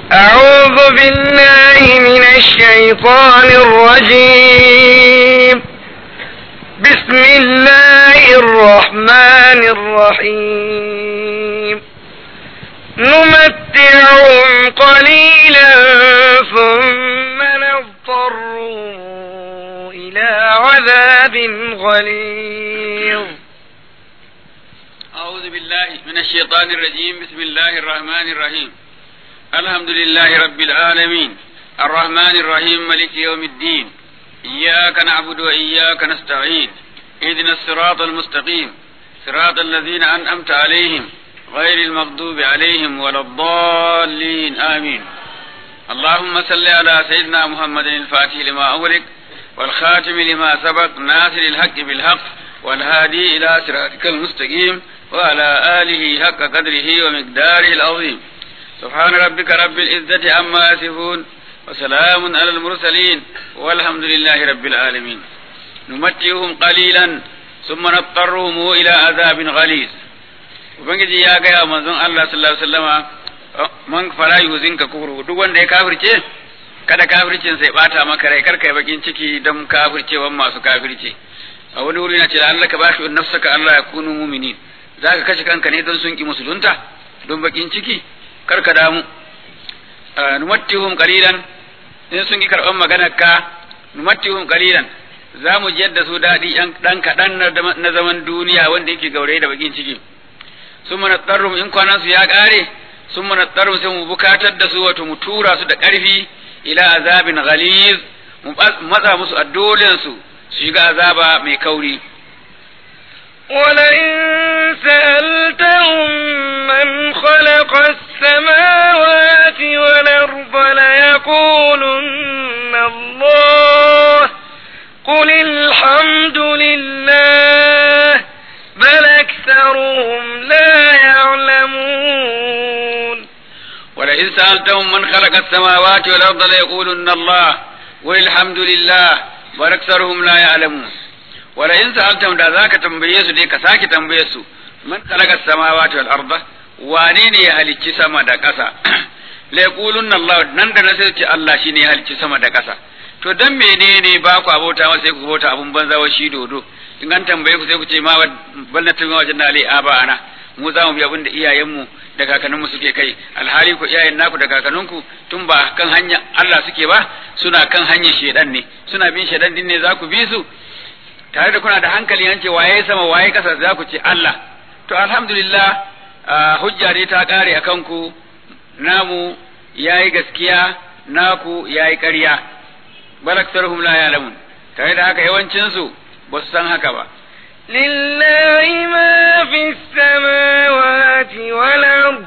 أعوذ بالله من الشيطان الرجيم بسم الله الرحمن الرحيم نمتعهم قليلا ثم نضطرهم إلى عذاب غليظ أعوذ بالله من الشيطان الرجيم بسم الله الرحمن الرحيم الحمد لله رب العالمين الرحمن الرحيم ملك يوم الدين إياك نعبد وإياك نستعين اهدنا الصراط المستقيم صراط الذين أنعمت عليهم غير المغضوب عليهم ولا الضالين آمين اللهم صل على سيدنا محمد الفاتح لما أغلق والخاتم لما سبق ناصر الحق بالحق والهادي إلى صراطك المستقيم وعلى آله حق قدره ومقداره العظيم سبحان ربك رب العزة عما يصفون وسلام على المرسلين والحمد لله رب العالمين نمتعهم قليلا ثم نضطرهم إلى عذاب غليظ ubangiji ya gaya manzon Allah sallallahu alaihi wasallama man fara yuzinka kufru duk wanda ya kafirce kada kafircin sai bata maka rai karka yi bakin ciki don kafircewan masu kafirce a wani wuri na ce Allah ka bashi nafsaka Allah ya kunu mu'minin zaka kashe kanka ne don sun ki musulunta don bakin ciki karka damu numattihum qalilan in sun ki karban maganar ka numattihum qalilan za mu jiyar da su daɗi ɗan kaɗan na zaman duniya wanda yake gauraye da bakin ciki sun mana tsarrum in kwanansu ya ƙare sun mana tsarrum sai mu bukatar da su wato mu tura su da ƙarfi ila azabin ghaliz mu matsa musu a dolensu su shiga azaba mai kauri ولئن سألتهم من خلق السماوات والأرض ليقولن الله قل الحمد لله بل أكثرهم لا يعلمون ولئن سألتهم من خلق السماوات والأرض ليقولن الله والحمد لله بل أكثرهم لا يعلمون ولئن سألتهم da zaka tambaye su dai ka sake tambaye su man khalaqa samawati wal arda wane ne ya halicci sama da ƙasa la yaqulunna Allah nan da na sai ce Allah shine ya halicci sama da ƙasa to dan menene ba ku abota masa sai ku bauta abun banza wa shi dodo in an tambaye ku sai ku ce ma balna tumi wajen da ali aba ana mu za mu bi abin da iyayenmu da kakanninmu suke kai alhali ku iyayen naku da kakanninku tun ba kan hanya Allah suke ba suna kan hanyar shedan ne suna bin shedan din ne za ku bi su tare da kuna da hankali an ce waye sama waye kasa za ku ce Allah to alhamdulillah hujja ne ta kare akan ku namu yayi gaskiya naku yayi ƙarya bal aktsaruhum la ya'lamun tare da haka yawancin su ba su san haka ba lillahi ma fi samawati wal ard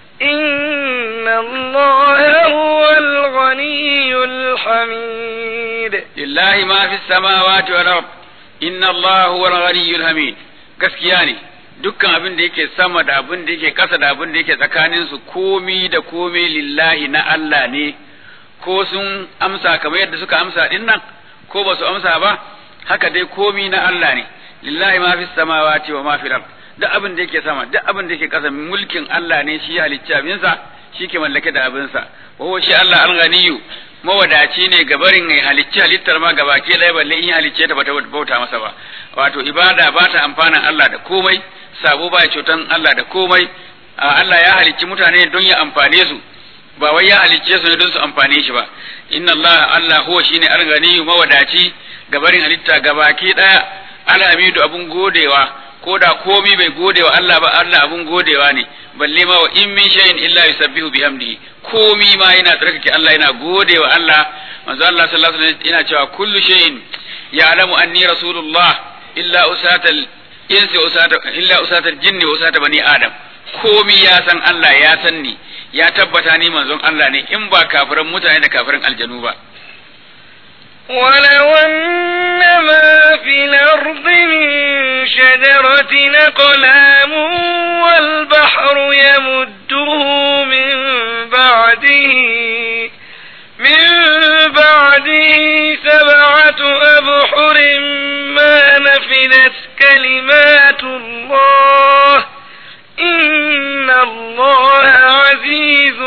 inna allaha huwal ghaniyyul hamid lillahi ma fi samawati wal ard inna allaha huwal ghaniyyul hamid gaskiya ne dukkan abin da yake sama da abin da yake kasa da abin da yake tsakanin su komi da komi lillahi na Allah ne ko sun amsa kamar yadda suka amsa din nan ko ba su amsa ba haka dai komi na Allah ne lillahi ma fi samawati wa ma fi ard duk abin da yake sama duk abin da yake kasa mulkin Allah ne shi halicci abinsa shi ke mallake da abinsa wa huwa shi Allah al-ghaniyu mawadaci ne gabarin mai halicci halittar ma gaba ke ɗaya balle in halicce ta bata bauta masa ba wato ibada ba ta amfanan Allah da komai sabo ba cutan Allah da komai Allah ya halicci mutane don ya amfane su ba wai ya halicce su ne don su amfane shi ba inna Allah Allah huwa shine al-ghaniyu mawadaci gabarin halitta gabaki daya alhamidu abun godewa ko da komi bai godewa Allah ba Allah abun godewa ne balle ma wa in min shay'in illa yusabbihu bihamdihi komi ma yana tsarkake Allah yana godewa Allah manzo Allah sallallahu alaihi wasallam yana cewa kullu shay'in ya'lamu anni rasulullah illa usatal insi usata illa usatal jinni wa usata bani adam komi ya san Allah ya san ni ya tabbata ni manzon Allah ne in ba kafiran mutane da kafiran aljanu ba ولو أن ما في الأرض من شجرة أقلام والبحر يمده من بعده من بعده سبعة أبحر ما نفدت كلمات الله إن الله عزيز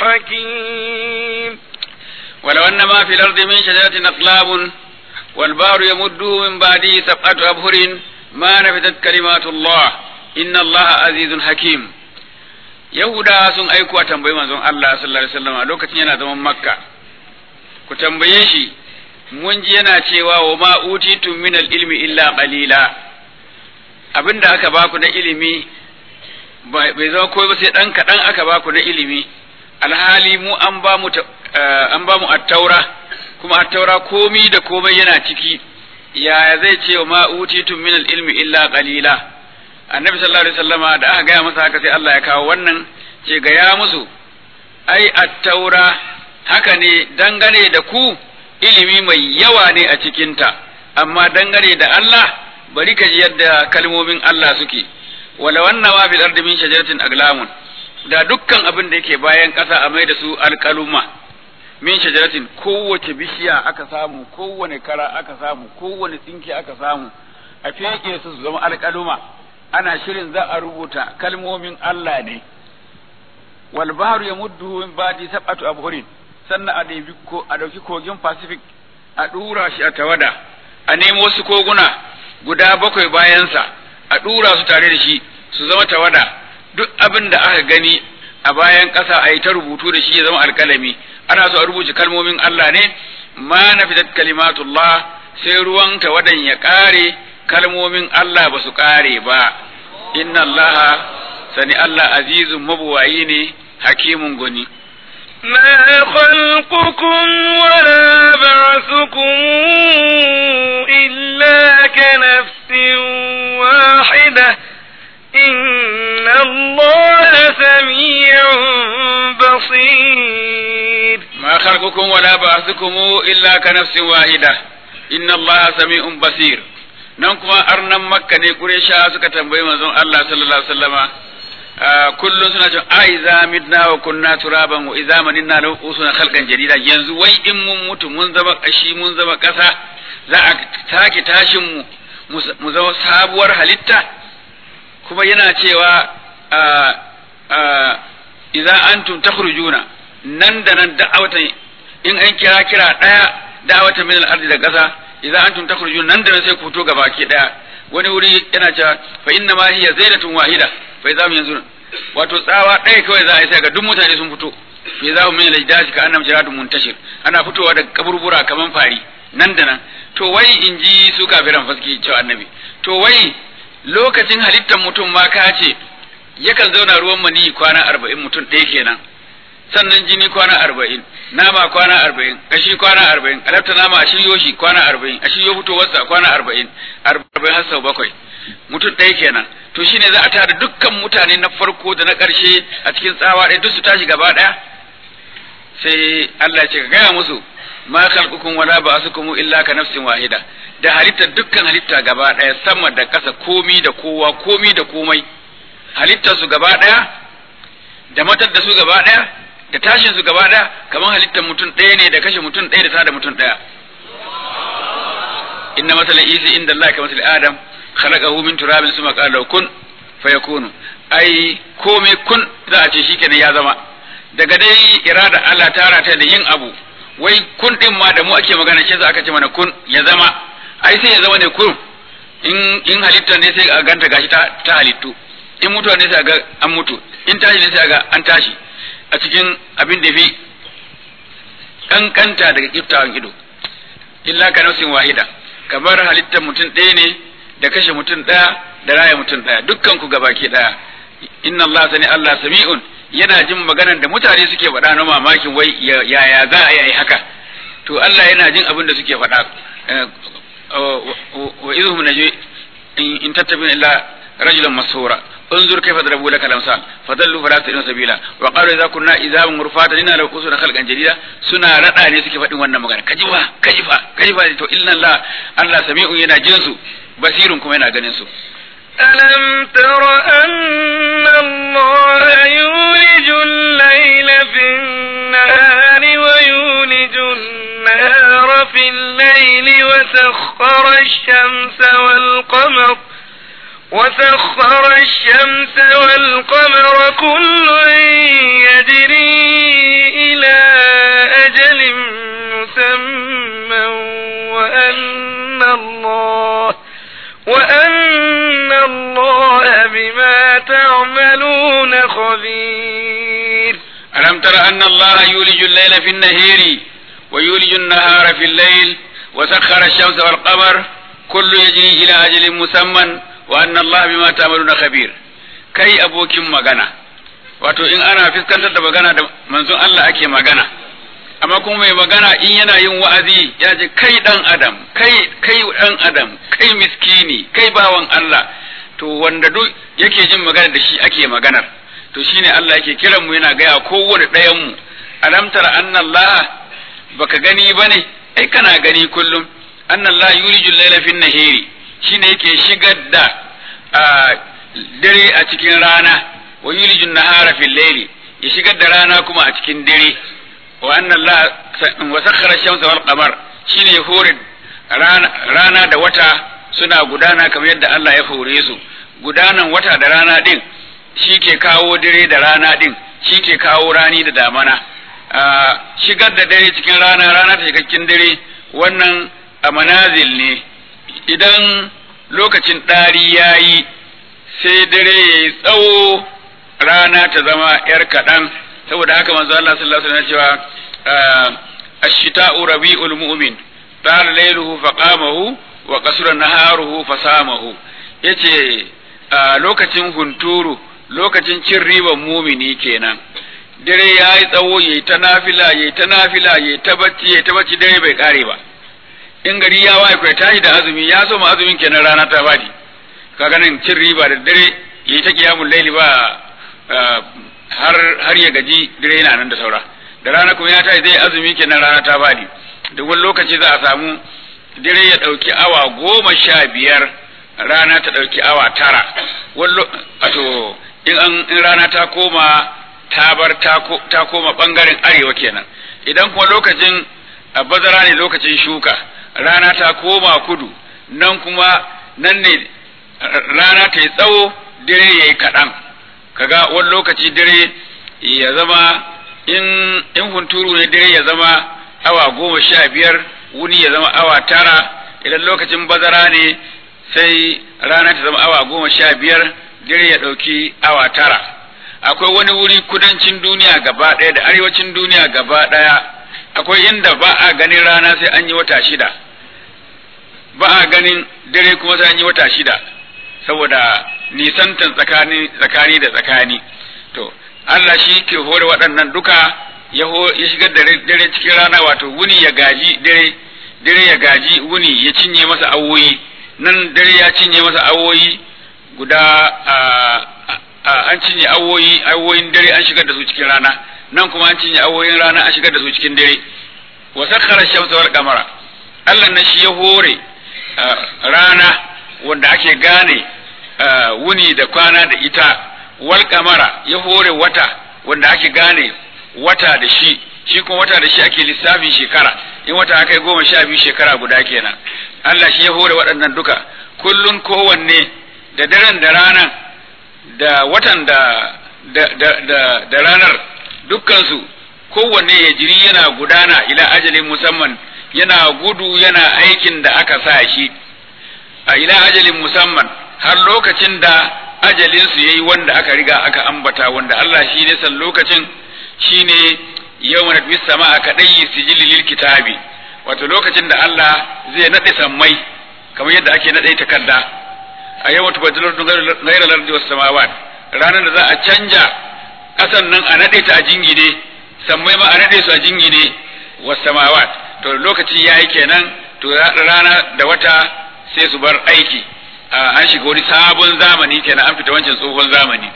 حكيم ولو أن ما في الأرض من شجرة أقلام والبحر يمده من بعده سبعة أبهر ما نفدت كلمات الله إن الله عزيز حكيم Yahuda sun aiko a tambayi manzon Allah sallallahu alaihi wasallam a lokacin yana zaman Makka ku tambaye shi mun ji yana cewa wa ma utitum min ilmi illa qalila abinda aka baku na ilimi bai zama koyi ba sai dan kadan aka baku na ilimi alhali mu an ba mu an ba mu at-taura kuma at-taura komi da komai yana ciki yaya zai ce wa ma utitum min ilmi illa qalila annabi sallallahu alaihi wasallama da aka gaya masa haka sai Allah ya kawo wannan ce gaya musu ai at-taura haka ne dangane da ku ilimi mai yawa ne a cikinta amma dangane da Allah bari ka ji yadda kalmomin Allah suke wala wannan ma bil ardi min shajaratin aglamun da dukkan abin da yake bayan ƙasa a mai da su alƙaluma min shajaratin kowace bishiya aka samu kowane kara aka samu kowane tsinke aka samu a feke su su zama alƙaluma ana shirin za a rubuta kalmomin Allah ne wal bahru yamudduhu min ba'di sab'atu abhurin sannan a ɗebi ko a ɗauki kogin Pacific a ɗura shi a tawada a nemo wasu koguna guda bakwai bayansa a ɗura su tare da shi su zama tawada duk abin da aka gani a bayan ƙasa a yi ta rubutu da shi ya zama alƙalami ana so a rubuce kalmomin Allah ne ma na fitat kalimatullah sai ruwan tawadan ya ƙare kalmomin Allah ba su ƙare ba inna Allah sani Allah azizun mabuwayi ne hakimun goni ما خلقكم ولا بعثكم إلا كنفس واحدة إن الله سميع بصير ما خلقكم ولا بعثكم إلا كنفس واحدة إن الله سميع بصير nan kuma arnan makka ne kuresha suka tambayi manzon Allah sallallahu alaihi wasallama kullum suna cewa a iza midna wa kunna turaban wa iza maninna lahu usuna khalqan jadida yanzu wai in mun mutu mun zama kashi mun zama kasa za a take tashin mu mu zama sabuwar halitta kuma yana cewa idza antum takhrujuna nan da nan da'awatan in an kira kira daya da'awatan min al-ardi da kasa idza antum takhrujuna nan da nan sai ku fito gaba ki daya wani wuri yana cewa fa inna ma hiya zaidatun wahida fa idza yanzu wato tsawa ɗaya kawai za a yi sai ga duk mutane sun fito fa idza min al-jdasi ka annam jaradun muntashir ana fitowa daga kaburbura kaman fari nan da nan to wai in ji su kafiran faski cewa annabi to wai lokacin halittar mutum ma ka ce yakan zauna ruwan mani kwana arba'in mutum ɗaya kenan sannan jini kwana arba'in nama kwana arba'in kashi kwana arba'in alafta nama a shiryo shi kwana arba'in a shiryo fitowarsa kwana arba'in arba'in har sau bakwai mutum ɗaya kenan to shine za a tara dukkan mutane na farko da na ƙarshe a cikin tsawa ɗaya duk su tashi gaba ɗaya sai Allah ce ka gaya musu ma khalqukum wala ba'asukum illa ka nafsin wahida da halitta dukkan halitta gaba ɗaya sama da ƙasa komi da kowa komi da komai halittar su gaba ɗaya da matar da su gaba ɗaya da tashin su gaba ɗaya kamar halittar mutum ɗaya ne da kashe mutum ɗaya da tada mutum ɗaya inna masala isi inda Allah ka masala adam khalaqahu min turabin suma qala kun fayakunu ai komai kun za a ce shikenan ya zama daga dai irada Allah ta rata da yin abu wai kun din ma da mu ake magana shi za aka ce mana kun ya zama ai sai ya zama ne kun in in halitta ne sai a ganta gashi ta, ta halittu in mutuwa ne sai ga an mutu in tashi ne sai ga an tashi a cikin abin da fi kankanta daga kiftawan ido illa ka nafsin wahida kamar halittar mutum ɗaya ne da kashe mutum ɗaya da raya mutum ɗaya dukkan ku gabaki ɗaya inna Allah sani Allah sami'un yana jin maganar da mutane suke faɗa na mamakin wai yaya za a yi haka to Allah yana jin abin da suke faɗa wa idhum najwi in tattabina illa rajulan masura انظر كيف ضربوا لك الامثال فضلوا فلا تستطيعون سبيلا وقالوا اذا كنا اذا مرفاتا انا لو كنا خلقا جديدا سنا rada ne suke faɗin wannan magana kajifa kajifa kajifa to illa Allah Allah sami'un yana jin su basirun kuma yana ganin su ألم تر أن الله يولج الليل في النهار ويولج النهار في الليل وسخر الشمس والقمر وسخر الشمس والقمر كل يجري إلى أجل مسمى وأن الله وأن الله بما تعملون خبير ألم تر أن الله يولج الليل في النهير ويولج النهار في الليل وسخر الشمس والقمر كل يجري إلى أجل مسمى وأن الله بما تعملون خبير كي أبوكم مغنى wato in ana fuskantar da magana da manzon Allah ake magana amma kuma mai magana in yana yin wa'azi ya ce kai dan adam kai kai dan adam kai miskini kai bawan Allah to wanda duk yake jin magana da shi ake maganar to shine Allah yake kiran mu yana gaya kowane ɗayan mu alam tara anna Allah baka gani bane ai kana gani kullum anna Allah yulijul layla fin nahiri shine yake shigar da dare a cikin rana wa yulijun nahara fil layli ya shigar da rana kuma a cikin dare wa anna Allah wa sakhara shamsa wal qamar shine ya hore rana da wata suna gudana kamar yadda Allah ya hore su gudanan wata da rana din shi ke kawo dare da rana din shi ke kawo rani da damana shigar da dare cikin rana rana ta cikakken dare wannan a manazil ne idan lokacin ɗari ya yi sai dare ya yi tsawo rana ta zama ‘yar kaɗan saboda haka manzo Allah sallallahu alaihi wasallam cewa ashita'u rabi'ul mu'min tala lailuhu faqamahu wa qasura naharuhu fasamahu yace lokacin hunturu lokacin cin riban mumini kenan dare ya yi tsawo ya yi ta nafila ya yi ta nafila ya yi ta bacci ya yi ta bacci dare bai kare ba in gari ya waye kai tashi da azumi ya so ma azumin kenan rana ta badi kaga nan cin riba da dare ya yi ta kiyamul laili ba har har ya gaji dare yana nan da saura da rana kuma ya tashi zai azumi kenan rana ta badi da wani lokaci za a samu dare ya ɗauki awa goma sha biyar rana ta ɗauki awa tara wato in an in rana ta koma ta bar ta koma ɓangaren arewa kenan idan kuma lokacin bazara ne lokacin shuka rana ta koma kudu nan kuma nan ne rana ta yi tsawo dare ya yi kaɗan kaga wani lokaci dare ya zama in in hunturu ne dare ya zama awa goma sha biyar wuni ya zama awa tara idan lokacin bazara ne sai rana ta zama awa goma sha biyar dare ya ɗauki awa tara akwai wani wuri kudancin duniya gaba ɗaya da arewacin duniya gaba ɗaya akwai inda ba a ganin rana sai an yi wata shida ba a ganin dare kuma sai an yi wata shida saboda nisantan tsakani tsakani da tsakani to Allah shi ke hore waɗannan duka ya shigar da dare cikin rana wato wuni ya gaji dare dare ya gaji wuni ya cinye masa awoyi nan dare ya cinye masa awoyi guda an cinye awoyi awoyin dare an shigar da su cikin rana nan kuma an cinye awoyin rana an shigar da su cikin dare wa sakhara shamsa wal qamara Allah na shi ya hore rana wanda ake gane wuni da kwana da ita wal qamara ya hore wata wanda ake gane wata da shi shi kuma wata da shi ake lissafin shekara in wata aka yi goma sha biyu shekara guda kenan Allah shi ya hore waɗannan duka kullun kowanne da daren da ranan da watan da da da da, da ranar dukkansu kowanne ya jiri yana gudana ila ajalin musamman yana gudu yana aikin da aka sa shi a ila ajalin musamman har lokacin da ajalinsu yayi wanda aka riga aka ambata wanda Allah shi ne san lokacin shine yawma nadmi sama'a kadai sijili lil kitabi wato lokacin da Allah zai nade sammai kamar yadda ake nade takarda a yawma tubaddalu ghayra al-ardi was samawat ranar da za a canja kasan nan a nade ta a jingine sammai ma a nade su a jingine was samawat to lokaci yayi kenan to rana da wata sai su bar aiki an shiga wani sabon zamani kenan an fita wancan tsohon zamani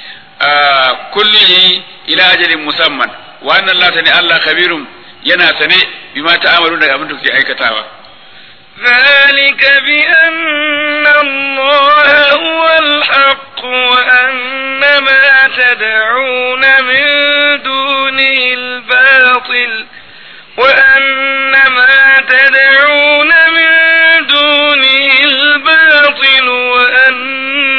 kulli ila ajalin musamman wa anna Allah sani Allah khabirun yana sane bima ta'amalu da abin da kuke aikatawa ذلك بأن الله هو الحق وأن ما تدعون من دونه الباطل وأن ما تدعون من دونه الباطل وأن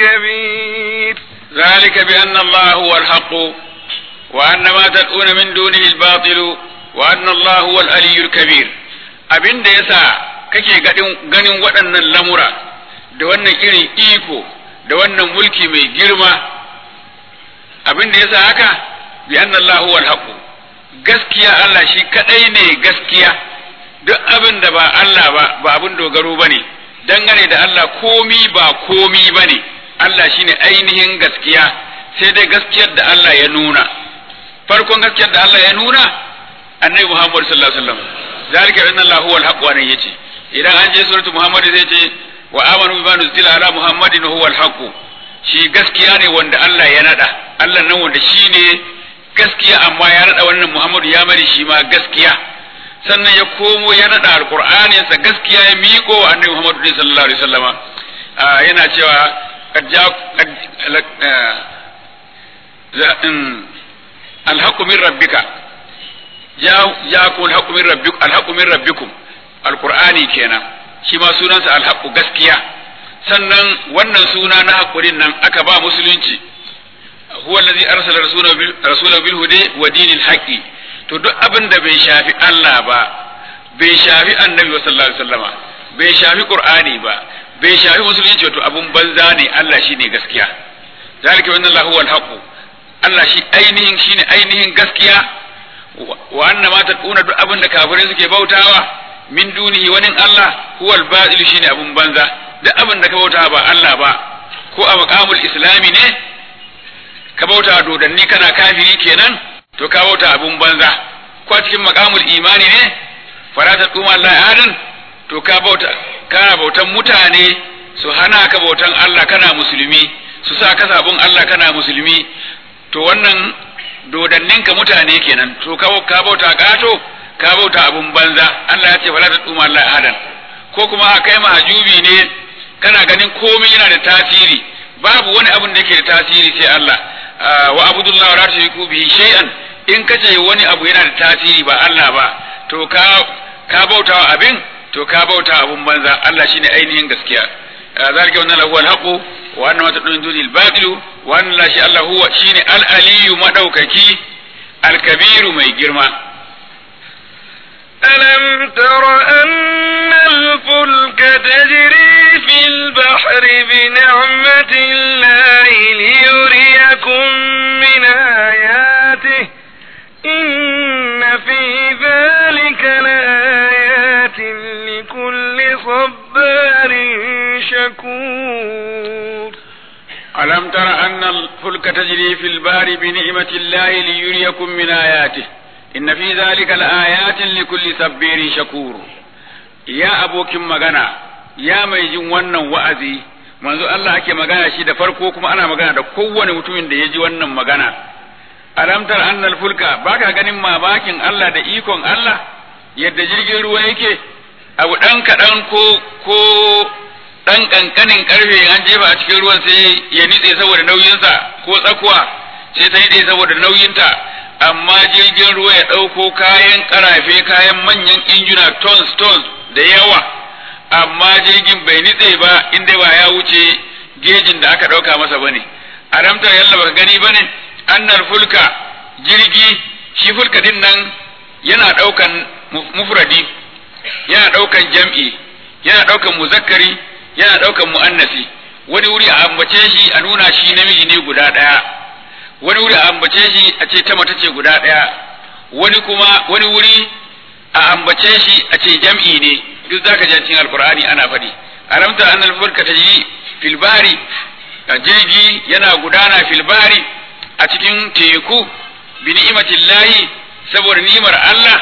الكبير ذلك بأن الله هو الحق وأن ما تدعون من دونه الباطل وأن الله هو الألي الكبير abin da yasa kake ganin waɗannan lamura da wannan irin iko da wannan mulki mai girma abin da yasa haka bi anna Allah huwa al gaskiya Allah shi kadai ne gaskiya duk abin da ba Allah ba ba abin dogaro bane dangane da Allah komi ba komi bane Allah shine ainihin gaskiya sai dai gaskiyar da Allah ya nuna farkon gaskiyar da Allah ya nuna annabi Muhammad sallallahu alaihi wasallam zalika anna Allah huwa al-haq wa nan yace idan an je suratu Muhammad zai ce wa amanu bima nuzila ala Muhammadin huwa al-haq shi gaskiya ne wanda Allah ya nada Allah nan wanda shine gaskiya amma ya nada wannan Muhammadu ya mari shi ma gaskiya sannan ya komo ya nada alqur'ani sa gaskiya ya miƙo wa annabi Muhammad sallallahu alaihi wasallama yana cewa قد جاء الحق من ربك جاءكم الحق من ربكم الحق من ربكم القرآن kenan shi ma sunansa alhaqqu gaskiya sannan wannan suna na hakurin nan aka ba musulunci huwa allazi arsala rasulahu bil huda wa dinil haqqi to duk abin da bai shafi Allah ba bai shafi annabi sallallahu alaihi wasallama bai shafi qur'ani ba bai shafi musulunci wato abun banza ne Allah shi ne gaskiya zalika wa Allah huwa al Allah shi ainihin shine ainihin gaskiya wa anna ma taduna duk abin da kafirai suke bautawa min dunihi wani Allah huwa al-batil shine abun banza duk abin da ka bauta ba Allah ba ko a maqamul islami ne ka bauta dodanni kana kafiri kenan to ka bauta abun banza ko a cikin maqamul imani ne farata tuma Allah adan to ka bauta kana bautan mutane su hana ka bautan Allah kana musulmi su sa ka sabon Allah kana musulmi to wannan dodanninka mutane kenan to ka bauta kato ka bauta abun banza Allah ya ce fala ta tsuma Allah ahadan ko kuma a kai mahajubi ne kana ganin komai yana da tasiri babu wani abun da yake da tasiri sai Allah wa abudullah wa la tushriku bihi shay'an in kace wani abu yana da tasiri ba Allah ba to ka ka bautawa abin to ka bauta abun banza Allah shine ainihin gaskiya zalika wannan lahu alhaqu wa anna ma tadun dunil batilu wa anna la shi Allah huwa shine al-aliyu madaukaki al-kabiru mai girma ألم تر أن الفلك تجري في البحر بنعمة الله ليريكم من آياته إن في ذلك لآيات لكل صبار شكور ألم تر أن الفلك تجري في البحر بنعمة الله ليريكم من آياته إن في ذلك لآيات لكل صبير شكور يا أبوك مغنى يا ميجin wannan wa'azi manzo Allah ake magana shi da farko kuma ana magana da kowane mutumin da ya ji wannan magana alamtar annal fulka baka ganin mamakin Allah da ikon Allah yadda jirgin ruwa yake abu dan kaɗan ko ko dan kankanin karfe an jefa a cikin ruwan sai ya nitse saboda nauyinsa ko tsakuwa sai ta nitse saboda nauyinta amma jirgin ruwa ya ɗauko kayan karafe kayan manyan injuna tons tons da yawa amma jirgin bai nitse ba inda ba ya wuce gejin da aka ɗauka masa bane aramtar yalla baka gani bane annar fulka jirgi shi fulka din nan yana ɗaukan mufradi yana ɗaukan jam'i yana ɗaukan muzakkari yana ɗaukan mu'annasi wani wuri a ambace shi a nuna shi namiji ne guda ɗaya wani wuri a ambace shi a ce ta mace ce guda ɗaya wani kuma wani wuri a ambace shi a ce jam'i ne duk zaka ji cikin alqur'ani ana faɗi aramta annal fulka tajri fil bahri jirgi yana gudana fil bahri a cikin teku bi ni'matillahi saboda ni'mar Allah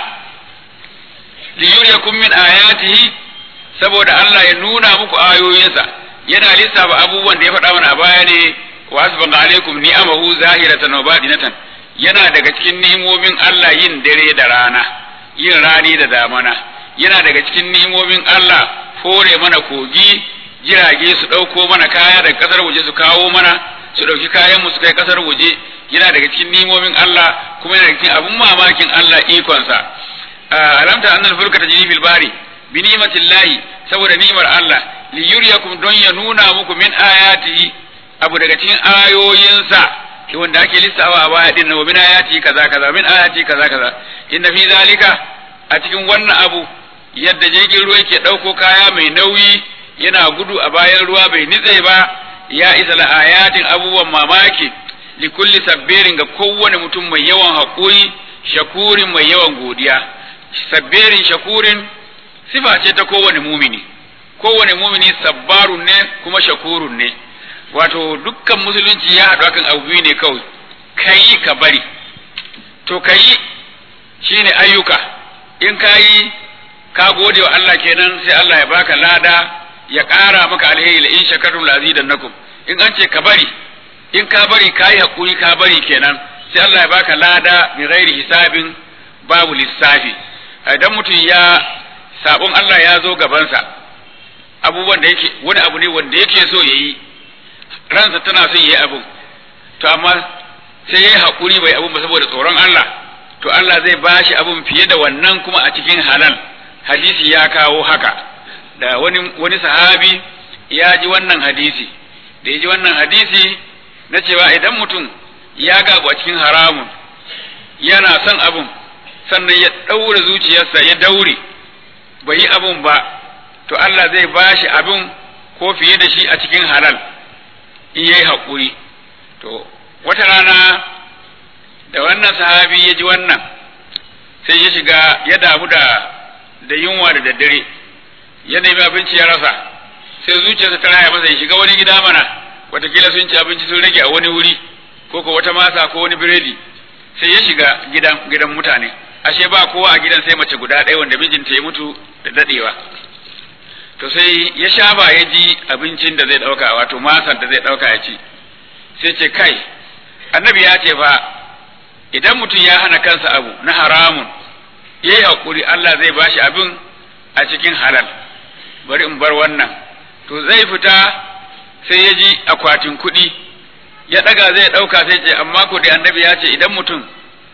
li yuriyakum min ayatihi saboda Allah ya nuna muku ayoyinsa yana lissafa abubuwan da ya faɗa mana a baya ne wa asbaqa alaikum ni'amahu zahiratan wa batinatan yana daga cikin ni'imomin Allah yin dare da rana yin rani da damana yana daga cikin ni'imomin Allah hore mana kogi jirage su ɗauko mana kaya daga ƙasar waje su kawo mana su ɗauki kayan mu su kai ƙasar waje yana daga cikin ni'imomin Allah kuma yana daga cikin abun mamakin Allah ikonsa alamta annal fulka tajri fil bari bi ni'matillahi saboda ni'mar Allah li yuriyakum don ya nuna muku min ayatihi abu daga cikin ayoyinsa wanda ake lissawa a baya din wa min ayati kaza kaza min ayati kaza kaza inna fi zalika a cikin wannan abu yadda jirgin ruwa yake ɗauko kaya mai nauyi yana gudu a bayan ruwa bai nitse ba ya isa la ayatin abubuwan mamaki li kulli sabbirin ga kowane mutum mai yawan haƙuri shakurin mai yawan godiya sabbirin shakurin sifa ce ta kowane mumini kowane mumini sabbarun ne kuma shakurun ne wato dukkan musulunci ya haɗu akan abu biyu ne kawai kayi ka bari to kayi shine ayyuka in kayi ka gode wa Allah kenan sai Allah ya baka lada ya ƙara maka alheri la in shakartum la azidannakum in an ce ka bari in ka bari kayi hakuri ka bari kenan sai Allah ya baka lada bi ghairi hisabin babu lissafi idan mutum ya sabon Allah ya zo gabansa abubuwan da yake wani abu ne wanda yake so yayi ransa tana son yayi abu to amma sai yayi hakuri bai abun ba saboda tsoron Allah to Allah zai bashi abun fiye da wannan kuma a cikin halal hadisi ya kawo haka da wani wani sahabi ya ji wannan hadisi da ya ji wannan hadisi na cewa idan mutum ya gagu a cikin haramun yana son abun sannan ya ɗaura zuciyarsa ya daure bai yi abun ba to Allah zai bashi abun ko fiye da shi a cikin halal in yayi haƙuri to wata rana da wannan sahabi ya ji wannan sai ya shiga ya damu da da yunwa da daddare ya nemi abinci ya rasa sai zuciyarsa ta raya masa ya shiga wani gida mana watakila sun ci abinci sun rage a wani wuri ko ko wata masa ko wani biredi sai ya shiga gidan gidan mutane ashe ba kowa a gidan sai mace guda ɗaya wanda mijinta ya mutu da dadewa to sai ya shafa ya ji abincin da zai ɗauka wato masar da zai ɗauka ya ci sai ce kai annabi ya ce fa idan mutum ya hana kansa abu na haramun ya yi haƙuri Allah zai bashi abin a cikin halal bari in bar wannan to zai fita sai ya ji akwatin kuɗi ya ɗaga zai ɗauka sai ce amma ko da annabi ya ce idan mutum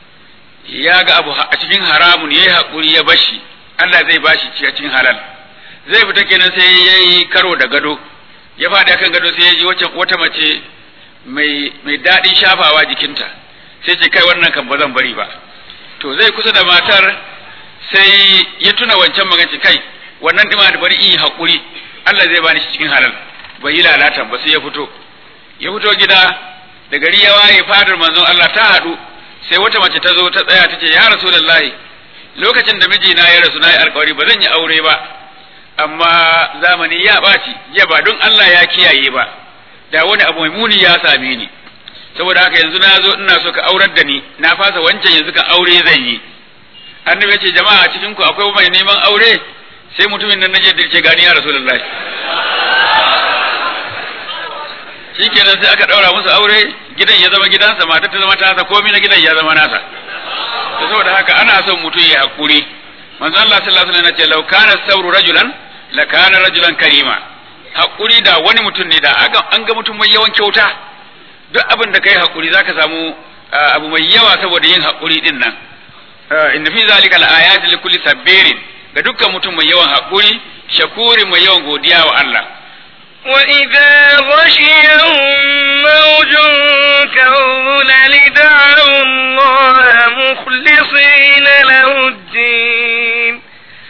ya ga abu a cikin haramun ya yi haƙuri ya bashi Allah zai bashi cikin halal zai fita kenan sai ya yi karo da gado ya faɗi akan gado sai ya ji wata mace mai mai daɗin shafawa jikinta sai ce kai wannan kan ba zan bari ba to zai kusa da matar sai ya tuna wancan maganci kai wannan dima da bari in yi haƙuri Allah zai bani shi cikin halal bai yi lalata ba sai ya fito ya fito gida da gari ya waye fadar manzon Allah ta haɗu sai wata mace ta zo ta tsaya ta ce ya rasulullahi lokacin da mijina ya rasu na yi alkawari ba zan yi aure ba amma zamani ya ɓaci jiya ba don Allah ya kiyaye ba da wani abu mai muni ya same ni saboda haka yanzu na zo ina so ka aurar da ni na fasa wancan yanzu ka aure zan yi annabi ya ce jama'a cikin ku akwai mai neman aure sai mutumin nan naje dirce gani ya rasulullahi shikenan sai aka daura musu aure gidan ya zama gidansa matar ta zama tasa komai na gidan ya zama nasa to saboda haka ana son mutum ya hakuri manzo Allah sallallahu alaihi wasallam ya ce law kana sabru rajulan la kana rajulan karima hakuri da wani mutum ne da an ga mutum mai yawan kyauta duk abin da kai hakuri zaka samu abu mai yawa saboda yin hakuri din nan inna fi zalika al-ayati li kulli sabirin ga dukkan mutum mai yawan hakuri shakuri mai yawan godiya wa Allah وإذا غشيهم موج كالظلل دعوا الله مخلصين له الدين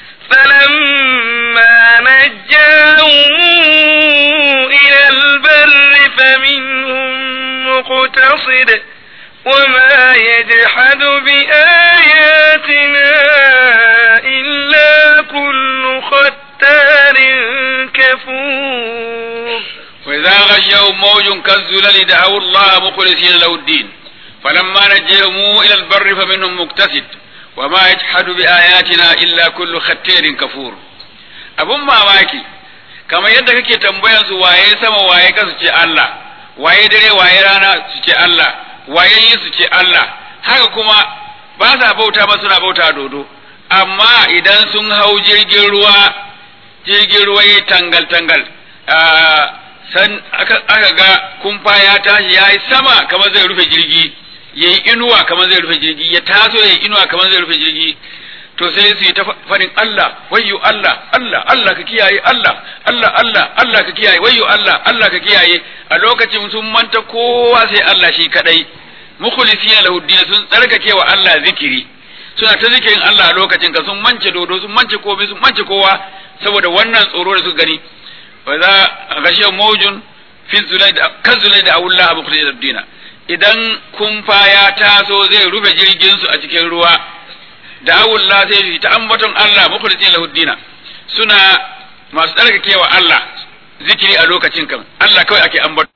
فلما نجاهم إلى البر فمنهم مقتصد وما يجحد بآياتنا إلا كل ختار كفور وإذا غشيهم موج كالزلل دعوا الله مخلصين له الدين فلما نجيهم إلى البر فمنهم مقتصد وما يجحد بآياتنا إلا كل ختير كفور abun mamaki kamar yadda kake tambayan su waye sama waye ka su ce Allah waye dare waye rana su ce Allah waye yi su ce Allah haka kuma ba sa bauta ba suna bauta dodo amma idan sun hau jirgin ruwa jirgin ruwa ya tangal tangal san aka ga kumfa ya tashi ya yi sama kamar zai rufe jirgi ya yi inuwa kamar zai rufe jirgi ya taso ya yi inuwa kamar zai rufe jirgi to sai su yi ta faɗin Allah wayyo Allah Allah Allah ka kiyaye Allah Allah Allah Allah ka kiyaye wayyo Allah Allah ka kiyaye a lokacin sun manta kowa sai Allah shi kadai mukhlisina lahu din sun tsarkake wa Allah zikiri suna ta zikirin Allah a lokacin ka sun mance dodo sun mance komai sun mance kowa saboda wannan tsoro da suka gani wa za gashiya mawjun fi zulai da kan zulai da awulla mukhlisina lahu din idan kumfa ya taso zai rufe jirgin su a cikin ruwa da awulla sai su ta ambaton Allah mukhlisina lahu din suna masu tsarkakewa Allah zikiri a lokacin kan Allah kawai ake ambato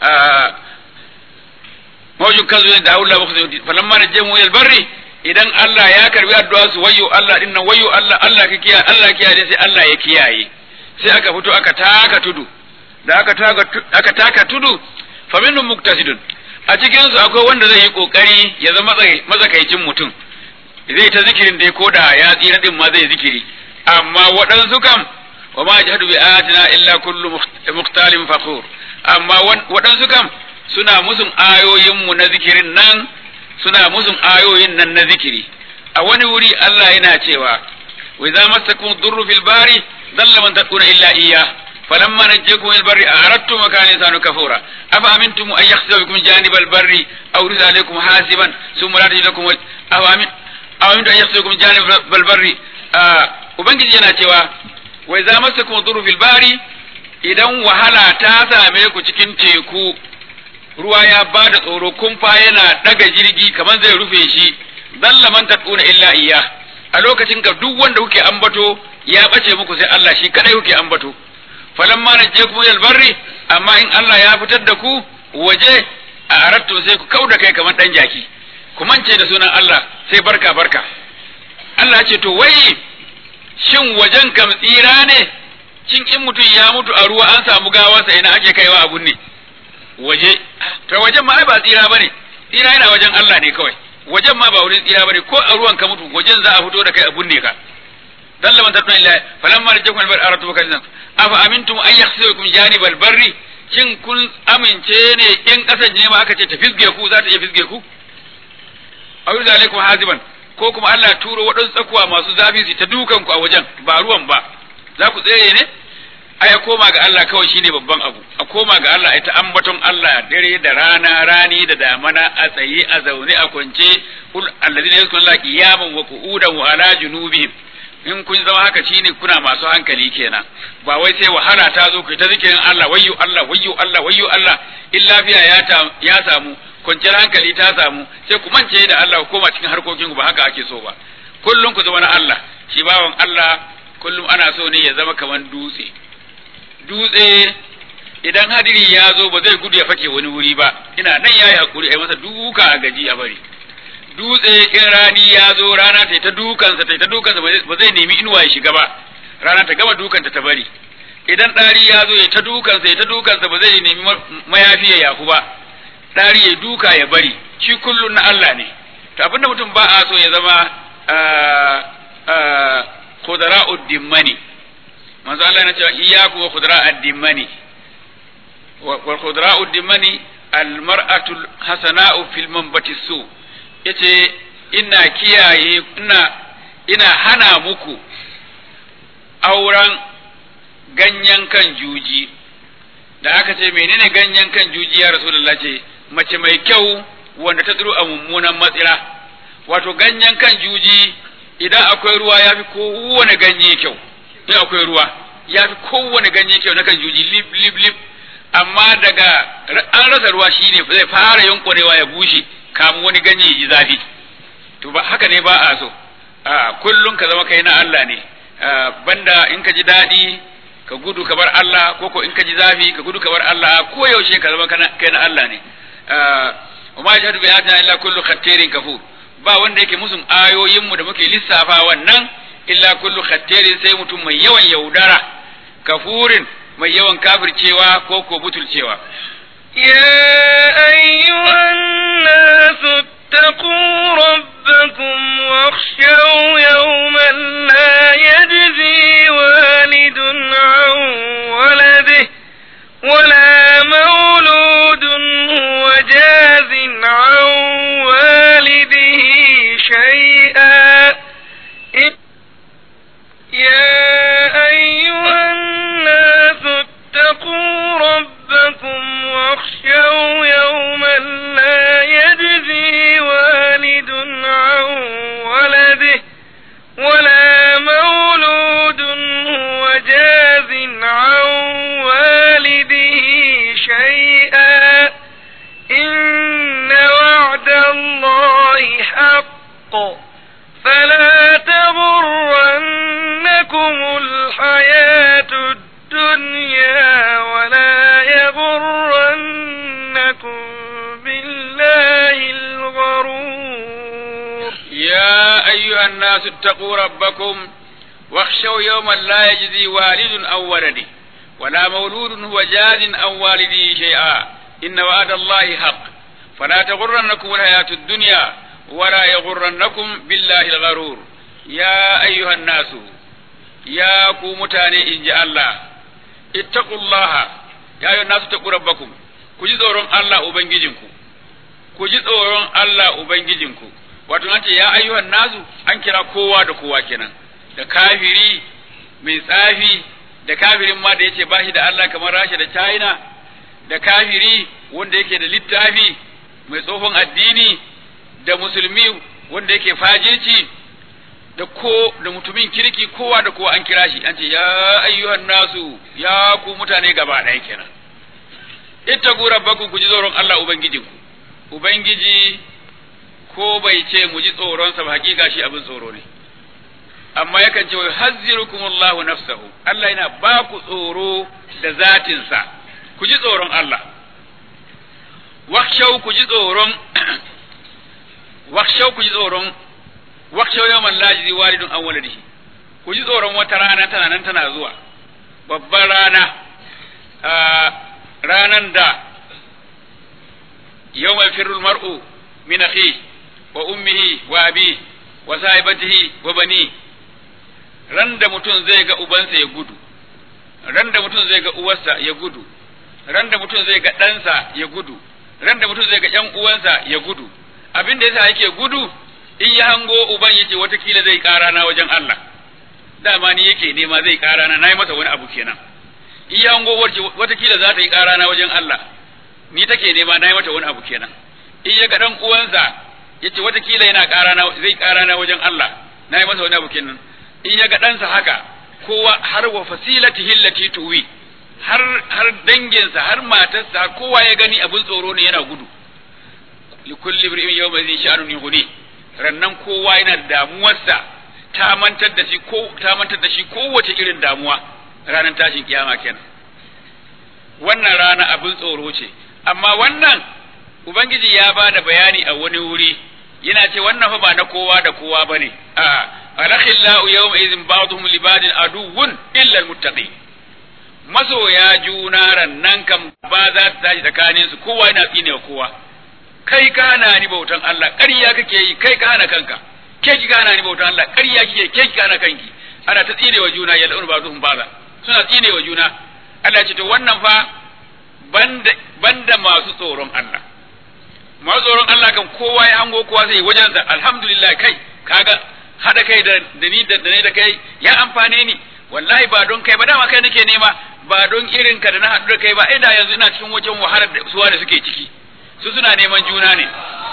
mawjun kan zulai da awulla mukhlisina lahu din falamma najjamu ila barri idan Allah ya karbi addu'a su wayyo Allah din nan wayyo Allah Allah ka kiyaye Allah kiyaye sai Allah ya kiyaye sai aka fito aka taka tudu da aka taka aka taka tudu fa minhum muktasidun a cikin su akwai wanda zai yi kokari ya zama mazakaicin mutum zai ta zikirin dai ko da ya tsira din ma zai zikiri amma waɗansu kam wa ma jahadu bi ayatina illa kullu mukhtalin fakhur amma waɗansu kam suna musun ayoyinmu na zikirin nan suna musun ayoyin nan na zikiri a wani wuri Allah yana cewa wa idza masakum durru fil bari dalla man taquna illa iyya falamma najjakum il barri aradtum makana insanu kafura afa amintum an yakhsifa bikum janibal barri aw yursa alaykum hasiban thumma la tajidu lakum afa amin aw amintum an yakhsifa bikum janibal barri ubangiji yana cewa wa idza masakum durru fil bari idan wahala ta same ku cikin teku ruwa ya ba da tsoro kumfa yana daga jirgi kamar zai rufe shi dalla man taduna illa iya a lokacin ka duk wanda kuke ambato ya bace muku sai Allah shi kadai kuke ambato falamma najjakum ila barri amma in Allah ya fitar da ku waje a arattu sai ku kauda kai kamar dan jaki ku mance da sunan Allah sai barka barka Allah ce to wai shin wajen kam tsira ne cin in mutum ya mutu a ruwa an samu gawarsa ina ake kaiwa abun ne waje to wajen ma ai ba tsira bane tsira yana wajen Allah ne kawai wajen ma ba wurin tsira bane ko a ruwan ka mutu wajen za a fito da kai a bunne ka dalla man tatuna illa falamma rajakum albar aratu kan afa amintum an yakhsirukum janibal barri shin kun amince ne in kasan ne ma aka ce ta fisge ku za ta iya fisge ku aw alaikum haziban ko kuma Allah turo waɗansu tsakuwa masu zafi su ta dukan ku a wajen ba ruwan ba za ku tsere ne ai koma ga Allah kawai shine babban abu a koma ga Allah ai ta ambaton Allah dare da rana rani da damana a tsaye a zaune a kwance kul alladhina yazkuruna Allah qiyaman wa qu'udan wa ala junubihim in kun zama haka shine kuna masu hankali kenan ba wai sai wahala ta zo ku ta zikirin Allah wayyo Allah wayyo Allah wayyo Allah in lafiya ya ta ya samu kwanciyar hankali ta samu sai ku mance da Allah ku koma cikin harkokin ku ba haka ake so ba kullum ku zama na Allah shi bawan Allah kullum ana so ne ya zama kaman dutse dutse idan hadiri ya zo ba zai gudu ya fake wani wuri ba ina nan yayi hakuri ai masa duka a gaji a bari dutse in rani ya zo rana ta ta dukansa ta ta dukansa ba zai nemi inuwa ya shiga ba rana ta gama dukanta ta bari idan ɗari ya zo ya ta dukansa ya ta dukansa ba zai nemi mayafi ya yafu ba ɗari ya duka ya bari shi kullun na Allah ne to abinda mutum ba a so ya zama khudara'ud dimmani manzo Allah yana cewa iyyaku wa khudra'ad dimmani wa khudra'ud dimmani al mar'atu hasana'u fil manbati su yace ina kiyaye ina ina hana muku auren ganyen kan juji da aka ce menene ganyen kan juji ya rasulullah ce mace mai kyau wanda ta tsiro a mummunan matsira wato ganyen kan juji idan akwai ruwa ya fi kowane ganye kyau in akwai ruwa ya fi kowane ganye kyau na kan juji lip lip lip amma daga an rasa ruwa shine zai fara yankurewa ya bushe kamun wani ganye ya ji zafi to ba haka ne ba a so a kullum ka zama kai na Allah ne banda in ka ji daɗi ka gudu ka bar Allah ko ko in ka ji zafi ka gudu ka bar Allah ko yaushe ka zama kai na Allah ne wa ma yashhadu bi ayatina illa kullu khattarin kafur ba wanda yake musun ayoyin mu da muke lissafa wannan illa kullu khattarin sai mutum mai yawan yaudara kafurin mai yawan kafircewa ko ko butulcewa يا أيها الناس اتقوا ربكم واخشوا يوما لا يجزي والد عن ولده ولا مولود هو جاز عن والده شيئا الله حق فلا تغرنكم الحياة الدنيا ولا يغرنكم بالله الغرور يا أيها الناس اتقوا ربكم واخشوا يوما لا يجزي والد أو ولده ولا مولود هو جاز أو والده شيئا إن وعد الله حق فلا تغرنكم الحياة الدنيا ولا يغرنكم بالله الغرور يا أيها الناس يا كومتاني إن جاء الله اتقوا الله يا أيها الناس اتقوا ربكم كجي tsoron Allah Ubangijinku ku ji tsoron Allah Ubangijinku wato an ce ya ayyuhan nasu an kira kowa da kowa kenan da kafiri mai tsafi da kafirin ma da yace ba shi da Allah kamar Rasha da China da kafiri wanda yake da littafi mai tsohon addini da musulmi wanda yake fajirci da ko da mutumin kirki kowa da kowa an kira shi an ce ya ayyuhan nasu ya ku mutane gaba ɗaya kenan ittaqu rabbakum ku ji tsoron Allah ubangijinku ubangiji ko bai ce mu ji tsoronsa ba hakika shi abin tsoro ne amma yakan ce wai hazzirukumullahu nafsahu Allah yana ba ku tsoro da zatinsa ku ji tsoron Allah wakshau ku ji tsoron wakshau ku ji tsoron wakshau yawman lajizi walidun an waladihi ku ji tsoron wata rana tana nan tana zuwa babbar rana ranan da yawmal firul mar'u min akhihi wa ummihi wa abi wa sahibatihi wa bani ran da mutum zai ga ubansa ya gudu ran da mutum zai ga uwarsa ya gudu ran da mutum zai ga ɗansa ya gudu ran da mutum zai ga ƴan uwansa ya gudu abin da yasa yake gudu in ya hango uban yace watakila zai ƙara na wajen Allah dama ni yake nema zai ƙara na nayi masa wani abu kenan in ya hango watakila za ta yi ƙara na wajen Allah ni take nema nayi mata wani abu kenan in ya ga ɗan uwansa yace watakila yana ƙara na zai ƙara na wajen Allah nayi masa wani abu kenan in ya ga ɗansa haka kowa har wa fasilatihi allati tuwi har har danginsa har matarsa har kowa ya gani abin tsoro ne yana gudu li kulli imrin yawma zin sha'anun yughni rannan kowa yana da damuwarsa ta mantar da shi ko ta mantar da shi kowace irin damuwa ranar tashin kiyama kenan wannan rana abin tsoro ce amma wannan ubangiji ya ba da bayani a wani wuri yana ce wannan fa ba na kowa da kowa bane a alakhillahu yawma idhin ba'dhum li ba'din aduwwun illa almuttaqin masoya juna rannan kam ba za ta tashi tsakanin su kowa yana tsine wa kowa kai ka hana ni bautan Allah ƙarya kake yi kai ka hana kanka ke ki hana ni bautan Allah ƙarya kike ke ki hana kanki ana ta tsine wa juna yal'un ba'dhum ba'da suna tsine wa juna Allah ce to wannan fa banda banda masu tsoron Allah masu tsoron Allah kan kowa ya hango kowa sai wajensa alhamdulillah kai kaga hada kai da da ni da ne da kai ya amfane ni wallahi ba don kai ba dama kai nake nema ba don irin ka da na haɗu da kai ba ina yanzu ina cikin wajen wahalar da suwa da suke ciki su suna neman juna ne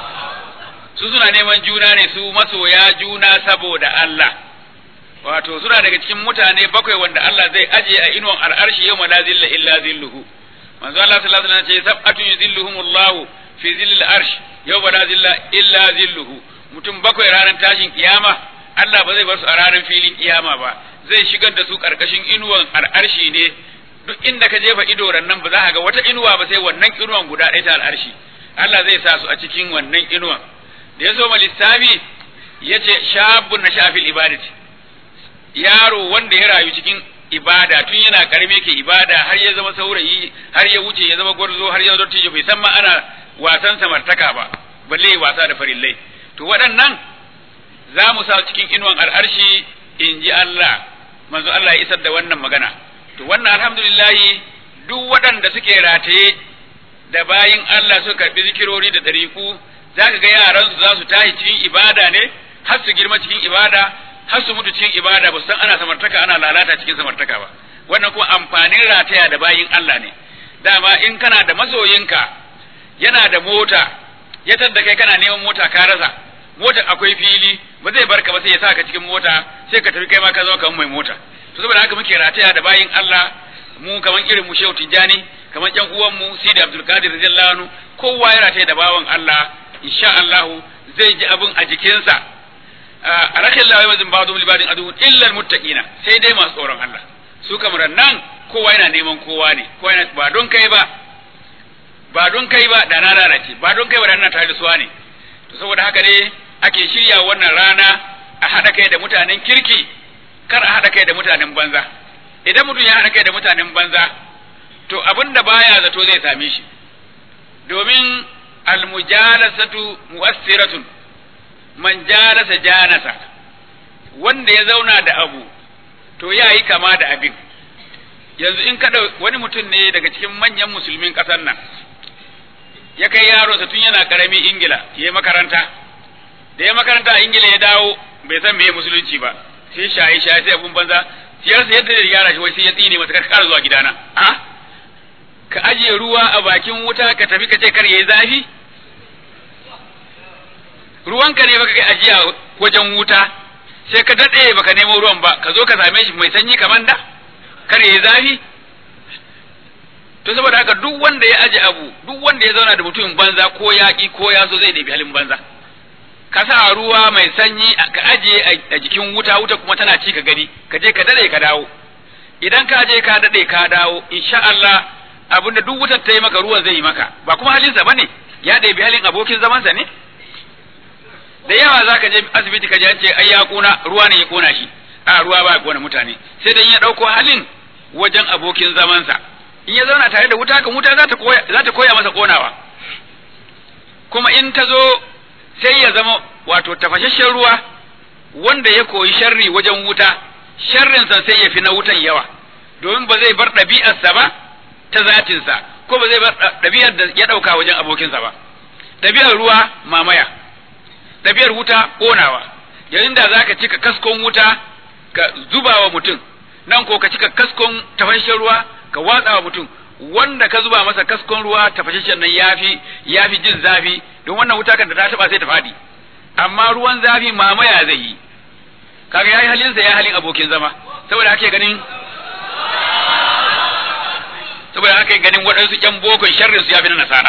su suna neman juna ne su masoya juna saboda Allah wato suna daga cikin mutane bakwai wanda Allah zai aje a inuwan al'arshi yau la zilla illa zilluhu manzo Allah sallallahu alaihi wasallam ce sab'atun yuzilluhumullahu fi zillil arsh yau la zilla illa zilluhu mutum bakwai ranar tashin kiyama Allah ba zai bar su a ranar filin kiyama ba zai shigar da su karkashin inuwan al'arshi ne duk inda ka jefa ido nan ba za ka ga wata inuwa ba sai wannan inuwan guda ɗaya ta al'arshi Allah zai sa su a cikin wannan inuwan da ya zo ma lissafi ya ce shabun na shafil ibadati yaro wanda ya rayu cikin ibada tun yana karami ke ibada har ya zama saurayi har ya wuce ya zama gwarzo har ya zo tijo bai san ma ana wasan samartaka ba balle ya wasa da farillai to waɗannan za mu sa cikin inuwan al'arshi in ji Allah manzo Allah ya isar da wannan magana to wannan alhamdulillahi duk waɗanda suke rataye da bayin Allah suka karɓi zikirori da ɗariku za ka ga yaran su za su tashi cikin ibada ne har su girma cikin ibada har su mutu cikin ibada ba san ana samartaka ana lalata cikin samartaka ba wannan kuma amfanin rataya da bayin Allah ne dama in kana da masoyinka yana da mota ya tadda kai kana neman mota ka rasa mota akwai fili ba zai barka ba sai ya saka cikin mota sai ka tafi kai ma ka zama kamar mai mota to saboda haka muke rataya da bayin Allah mu kaman irin mu Shehu Tijjani kaman ƴan uwan mu Sidi Abdul Qadir radiyallahu anhu kowa ya rataya da bawan Allah insha Allah zai ji abin a jikinsa a rashin lawai mazin ba zuwa libadin adu illal muttaqina sai dai masu tsoron Allah su kamar nan kowa yana neman kowa ne kowa yana ba don kai ba ba don kai ba da na lalace ba don kai ba da na tare da suwa ne to saboda haka ne ake shirya wannan rana a haɗa kai da mutanen kirki kar a haɗa kai da mutanen banza idan mutum ya haɗa kai da mutanen banza to abin da baya zato zai same shi domin almujalasatu mu'assiratun man jalasa janasa wanda ya zauna da abu to ya yi kama da abin yanzu in kada wani mutum ne daga cikin manyan musulmin ƙasar nan ya kai yaronsa tun yana ƙarami ingila ya yi makaranta da ya makaranta a ingila ya dawo bai san meye musulunci ba sai shaye shaye sai abun banza siyarsa yadda ya gyara shi wai sai ya tsine masa kar zuwa gidana a ka ajiye ruwa a bakin wuta ka tafi ka ce kar yayi zafi ruwanka ne baka kai ajiya wajen wuta sai ka dade baka nemo ruwan ba ka zo ka same shi mai sanyi kamar da kar yayi zafi to saboda haka duk wanda ya aje abu duk wanda ya zauna da mutumin banza ko yaƙi ko ya so zai ɗebi halin banza ka sa ruwa mai sanyi ka ajiye a jikin wuta wuta kuma tana ci ka gani ka je ka dade ka dawo idan ka je ka dade ka dawo insha Allah abinda duk wutar ta yi maka ruwan zai yi maka ba kuma halinsa bane ya ɗebi halin abokin zamansa ne da yawa za ka je asibiti ka je an ce ai ya kuna ruwa ne ya kona shi a ruwa ba ya kona mutane sai dan ya ɗauko halin wajen abokin zamansa in ya zauna tare da wuta kan wuta za ta koya za ta koya masa konawa kuma in ta zo sai ya zama wato tafashashen ruwa wanda ya koyi sharri wajen wuta sharrinsa sai ya fi na wutan yawa domin ba zai bar ɗabi'arsa ba ta zatinsa ko ba zai bar ɗabi'ar da ya ɗauka wajen abokinsa ba ɗabi'ar ruwa mamaya ɗabi'ar wuta ƙonawa yayin da za ka cika kaskon wuta ka zuba wa mutum nan ko ka cika kaskon tafashashen ruwa ka watsa wa mutum wanda ka zuba masa kaskon ruwa tafashashen nan yafi yafi jin zafi don wannan wuta kan da ta taba sai ta fadi amma ruwan zafi mamaya zai yi kaga yayi halin sa ya halin abokin zama saboda haka ganin saboda haka ganin waɗansu ƴan bokon sharrin su yafi na nasara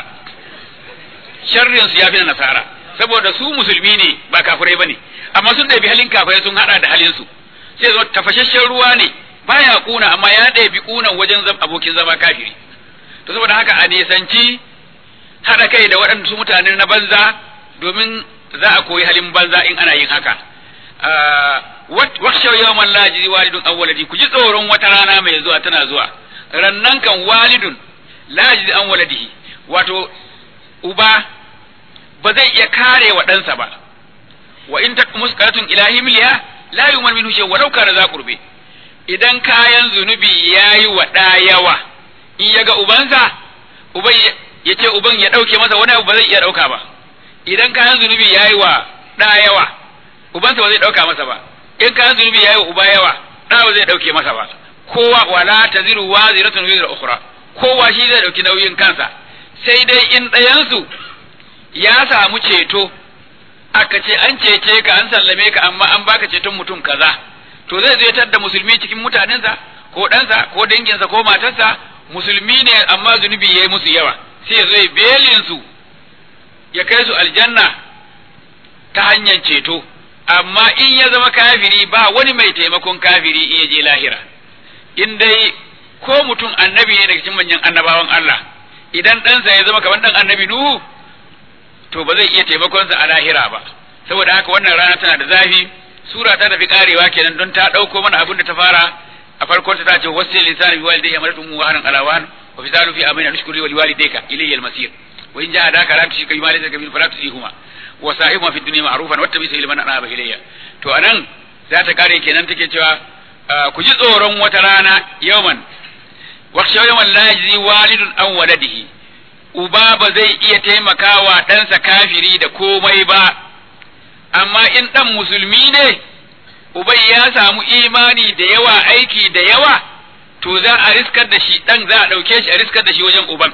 sharrin su yafi na nasara saboda su musulmi ne ba kafirai bane amma sun ɗabi halin kafirai sun hada da halin su sai zo tafashashen ruwa ne baya kuna amma ya ɗabi kunan wajen abokin zama kafiri to saboda haka a nisanci haɗa kai da waɗansu mutane na banza domin za a koyi halin banza in ana yin haka wakshau yawman la yajzi walidun aw waladi ku ji tsoron wata rana mai zuwa tana zuwa rannan kan walidun la yajzi an waladihi wato uba ba zai iya kare wa ɗansa ba wa in taqmus qaratun ilahi miliya la yuman minhu shay walau kana za qurbi idan kayan zunubi yayi wa ɗa yawa in yaga ubansa uban ya ce uban ya ɗauke masa wani abu ba zai iya ɗauka ba idan kayan zunubi yayi wa ɗa yawa ubansa ba zai ɗauka masa ba in kayan zunubi yayi wa uba yawa ɗa ba zai ɗauke masa ba kowa wala taziru waziratun wizra ukhra kowa shi zai ɗauki nauyin kansa sai dai in ɗayansu ya samu ceto aka ce an cece ka an sallame ka amma an baka ceton mutum kaza to zai zai da musulmi cikin mutanensa ko ɗansa ko danginsa ko matarsa musulmi ne amma zunubi ya yi musu yawa sai ya zo belin su ya kai su aljanna ta hanyar ceto amma in ya zama kafiri ba wani mai taimakon kafiri in ya je lahira in dai ko mutum annabi ne daga cikin manyan annabawan Allah idan ɗansa ya zama kamar ɗan annabi Nuhu to ba zai iya taimakonsa a lahira ba saboda haka wannan rana tana da zafi sura ta tafi karewa kenan don ta ɗauko mana abin da ta fara a farkon ta ce wasu lisani bi walidayya amaratu mu wahanan alawan wa fi zalu fi amina nushkuri wa liwalidayka ilayya al-masir wa in jahadaka la tushrika bima laysa laka bihi fala tusihuma wa sahibuma fi dunya ma'rufan wattabi sabila man anaba ilayya to anan za ta kare kenan take cewa ku ji tsoron wata rana yawman waksha yawman la yajzi walidun an waladihi uba ba zai iya taimakawa ɗansa kafiri da komai ba amma in ɗan musulmi ne uban ya samu imani da yawa aiki da yawa to za a riskar da shi ɗan za a ɗauke shi a riskar da shi wajen uban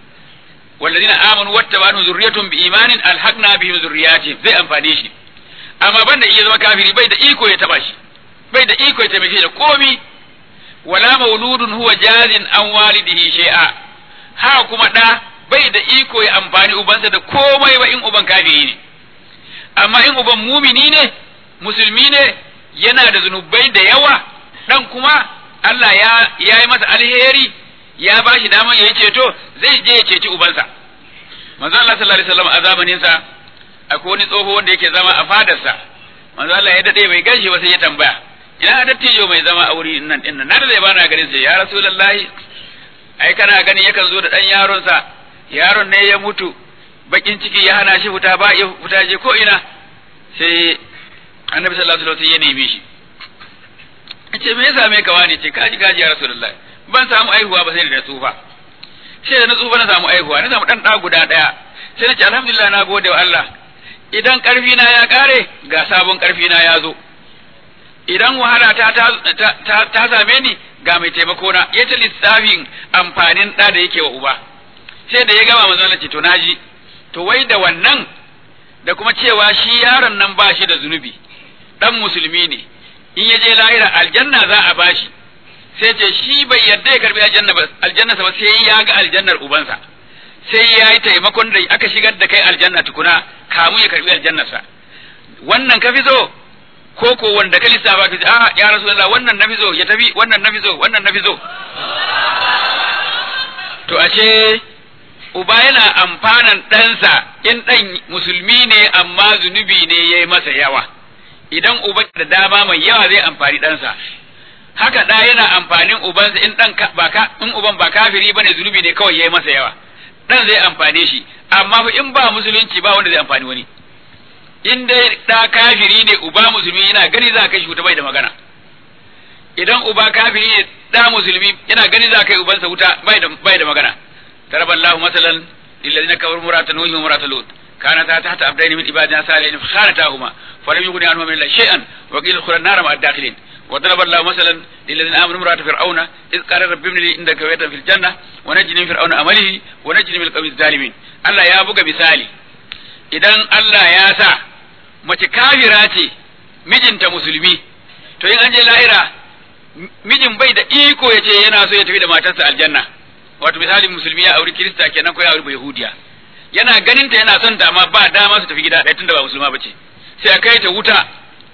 والذين آمنوا واتبعوا ذريتهم بإيمان ألحقنا بهم ذرياتهم zai amfane shi amma banda iya zama kafiri bai da iko ya taba shi bai da iko ya taimake shi da komi wala mauludun huwa jazin an walidihi shay'a ha kuma da bai da iko ya amfani ubansa da komai ba in uban kafiri ne amma in uban mumini ne musulmi ne yana da zunubai da yawa dan kuma Allah ya ya yi masa alheri ya ba shi daman ya yi ceto zai je ya ceci ubansa manzo Allah sallallahu alaihi wasallam a zamanin sa akwai wani tsoho wanda yake zama a fadarsa manzo Allah ya dade bai ganshi ba sai ya tambaya ina dattijo mai zama a wuri nan din nan na da zai bana garin sai ya rasulullahi ai kana gani yakan zo da dan yaron sa yaron ne ya mutu bakin ciki ya hana shi fita ba ya fita je ko ina sai annabi sallallahu alaihi wasallam ya neme shi ce me ya same ka wani ce kaji kaji ya rasulullahi ban samu aihuwa ba sai da na tsufa sai da na tsufa na samu aihuwa na samu dan da guda daya sai na ce alhamdulillah na gode wa Allah idan karfi na ya kare ga sabon karfi na ya zo idan wahala ta ta, ta, same ni ga mai taimako na ya ta lissafin amfanin da da yake wa uba sai da ya gama manzo Allah ce to naji to wai da wannan da kuma cewa shi yaron nan ba shi da zunubi dan musulmi ne in ya je lahira aljanna za a bashi sai ce shi bai yarda ya karbi aljanna ba aljanna ba sai ya ga aljannar ubansa sai ya yi taimakon da aka shigar da kai aljanna tukuna kamun ya karbi aljannarsa wannan ka fi so ko ko wanda ka lissafa ka ce a ya rasulullah wannan na fi so ya tafi wannan na fi so wannan na fi so to ashe uba yana amfanan ɗansa in ɗan musulmi ne amma zunubi ne ya yi masa yawa idan uba da dama mai yawa zai amfani ɗansa haka ɗa yana amfanin ubansa in ɗan ba ka in uban ba kafiri bane zunubi ne kawai ya yi masa yawa ɗan zai amfane shi amma fa in ba musulunci ba wanda zai amfani wani in dai ɗa kafiri ne uba musulmi yana gani za ka shi wuta bai da magana idan uba kafiri ne ɗa musulmi yana gani za ka yi ubansa wuta bai da bai da magana ضرب الله مثلا للذين كفروا امرأة نوح وامرأة لوط كانتا تحت عبدين من عبادنا صالحين فخانتاهما فلم يغني عنهما من الله شيئا وقيل ادخلا النار مع الداخلين وضرب الله مثلا للذين امنوا امرأة فرعون اذ قال رب ابن لي عندك بيتا في الجنة ونجني من فرعون عمله ونجني من القوم الظالمين الله يا بوك مثالي idan Allah ya sa mace kafira ce mijinta musulmi to in an je lahira mijin bai da iko ya ce yana so ya tafi da matarsa aljanna wato misali musulmi ya auri kirista kenan ko ya auri yahudiya yana ganin ta yana son ta amma ba dama su tafi gida ɗaya tunda ba musulma bace sai a kai ta wuta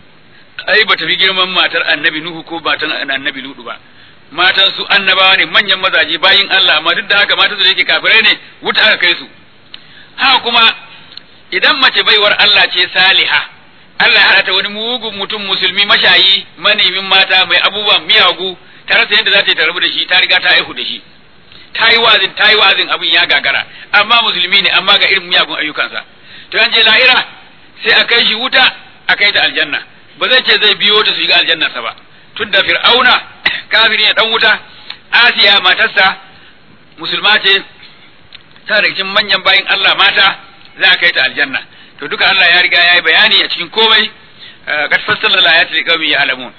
ai ba tafi girman matar annabi nuhu ko matan annabi ludu ba matan su annabawa ne manyan mazaje bayin Allah amma duk da haka matan su da yake kafirai ne wuta aka kai su haka kuma idan mace baiwar Allah ce saliha Allah ya ta wani mugun mutum musulmi mashayi manemin mata mai abubuwan miyagu ta rasa yadda za ta yi ta rabu da shi ta riga ta aihu da shi ta yi wazin ta yi wazin abin ya gagara amma musulmi ne amma ga irin miyagun ayyukansa to an je lahira sai a kai shi wuta a kai ta aljanna ba zai ce zai biyo ta su shiga aljannarsa ba tun da fir'auna kafiri ne dan wuta asiya matarsa musulma ce ta da cikin manyan bayin Allah mata za a kai ta aljanna to duka Allah ya riga ya yi bayani a cikin komai qad fassala al-ayati liqaumin ya'lamun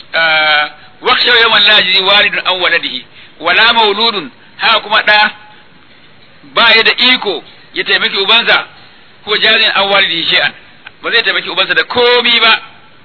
wakhshaw yawman la yajzi walidun aw waladihi wala mauludun haka kuma ɗa ba ya da iko ya taimaki ubansa ko jarin an walidi shay'an ba zai taimaki ubansa da komi ba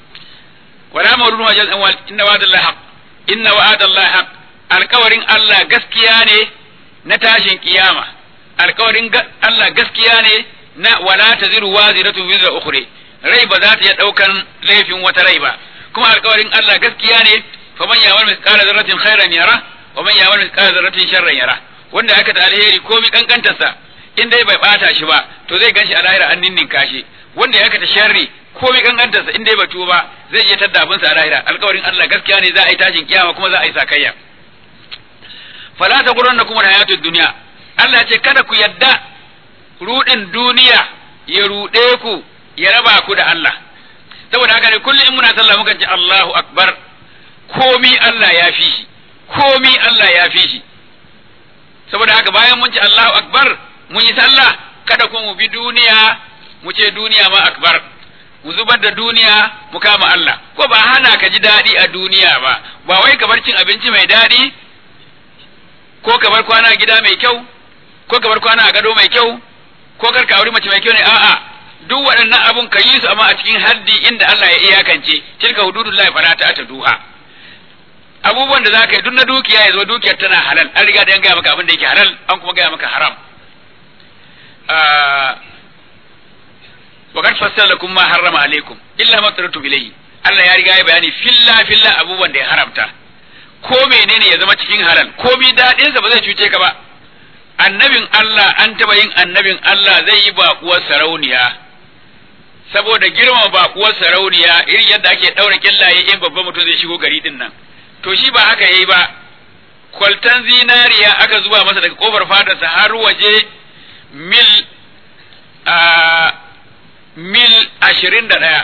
wala mawludun wa jarin an walidi inna wa'dallahi haq inna wa'dallahi haq alkawarin Allah gaskiya ne na tashin kiyama alkawarin Allah gaskiya ne na wala taziru waziratu wizra ukhra rai ba za ta iya daukan laifin wata rai ba kuma alkawarin Allah gaskiya ne faman ya'mal mithqala dharratin khairan yara wa man ya'mal mithqala dharratin sharran yara wanda aka ta alheri ko mi kankantarsa in dai bai bata shi ba to zai ganshi a lahira an ninninka shi wanda ya ta sharri ko mi kankantarsa in dai bai tuba zai je tadda abinsa a lahira alƙawarin Allah gaskiya ne za a yi tashin kiyama kuma za a yi sakayya fala ta gurannakum hayatud dunya Allah ce kada ku yadda rudin duniya ya rude ku ya raba ku da Allah saboda haka ne kullum in muna sallah mukan ce Allahu akbar komi Allah ya fi shi komi Allah ya fi shi saboda haka bayan mun ce Allahu akbar mun yi sallah kada kuma mu bi duniya mu ce duniya ma akbar mu zubar da duniya mu kama Allah ko ba hana ka ji daɗi a duniya ba ba wai kamar cin abinci mai daɗi ko kamar kwana gida mai kyau ko kamar kwana a gado mai kyau ko kar ka auri mace mai kyau ne a'a duk waɗannan abun ka yi su amma a cikin haddi inda Allah ya iyakance tilka hududullahi fala ta duha abubuwan da za ka yi duk na dukiya ya zo dukiyar tana halal an riga da yan gaya maka abin da yake halal an kuma gaya maka haram wa qad fassala lakum ma harrama alaikum illa ma taratu ilayhi Allah ya riga ya bayani filla filla abubuwan da ya haramta ko menene ya zama cikin halal ko mi dadin sa ba zai cuce ka ba annabin Allah an taba yin annabin Allah zai yi baƙuwar sarauniya saboda girma baƙuwar sarauniya irin yadda ake ɗaura kyallaye in babban mutum zai shigo gari din nan to shi ba haka yayi ba kwaltan zinariya aka zuba masa daga kofar fadarsa har waje mil a mil ashirin da ɗaya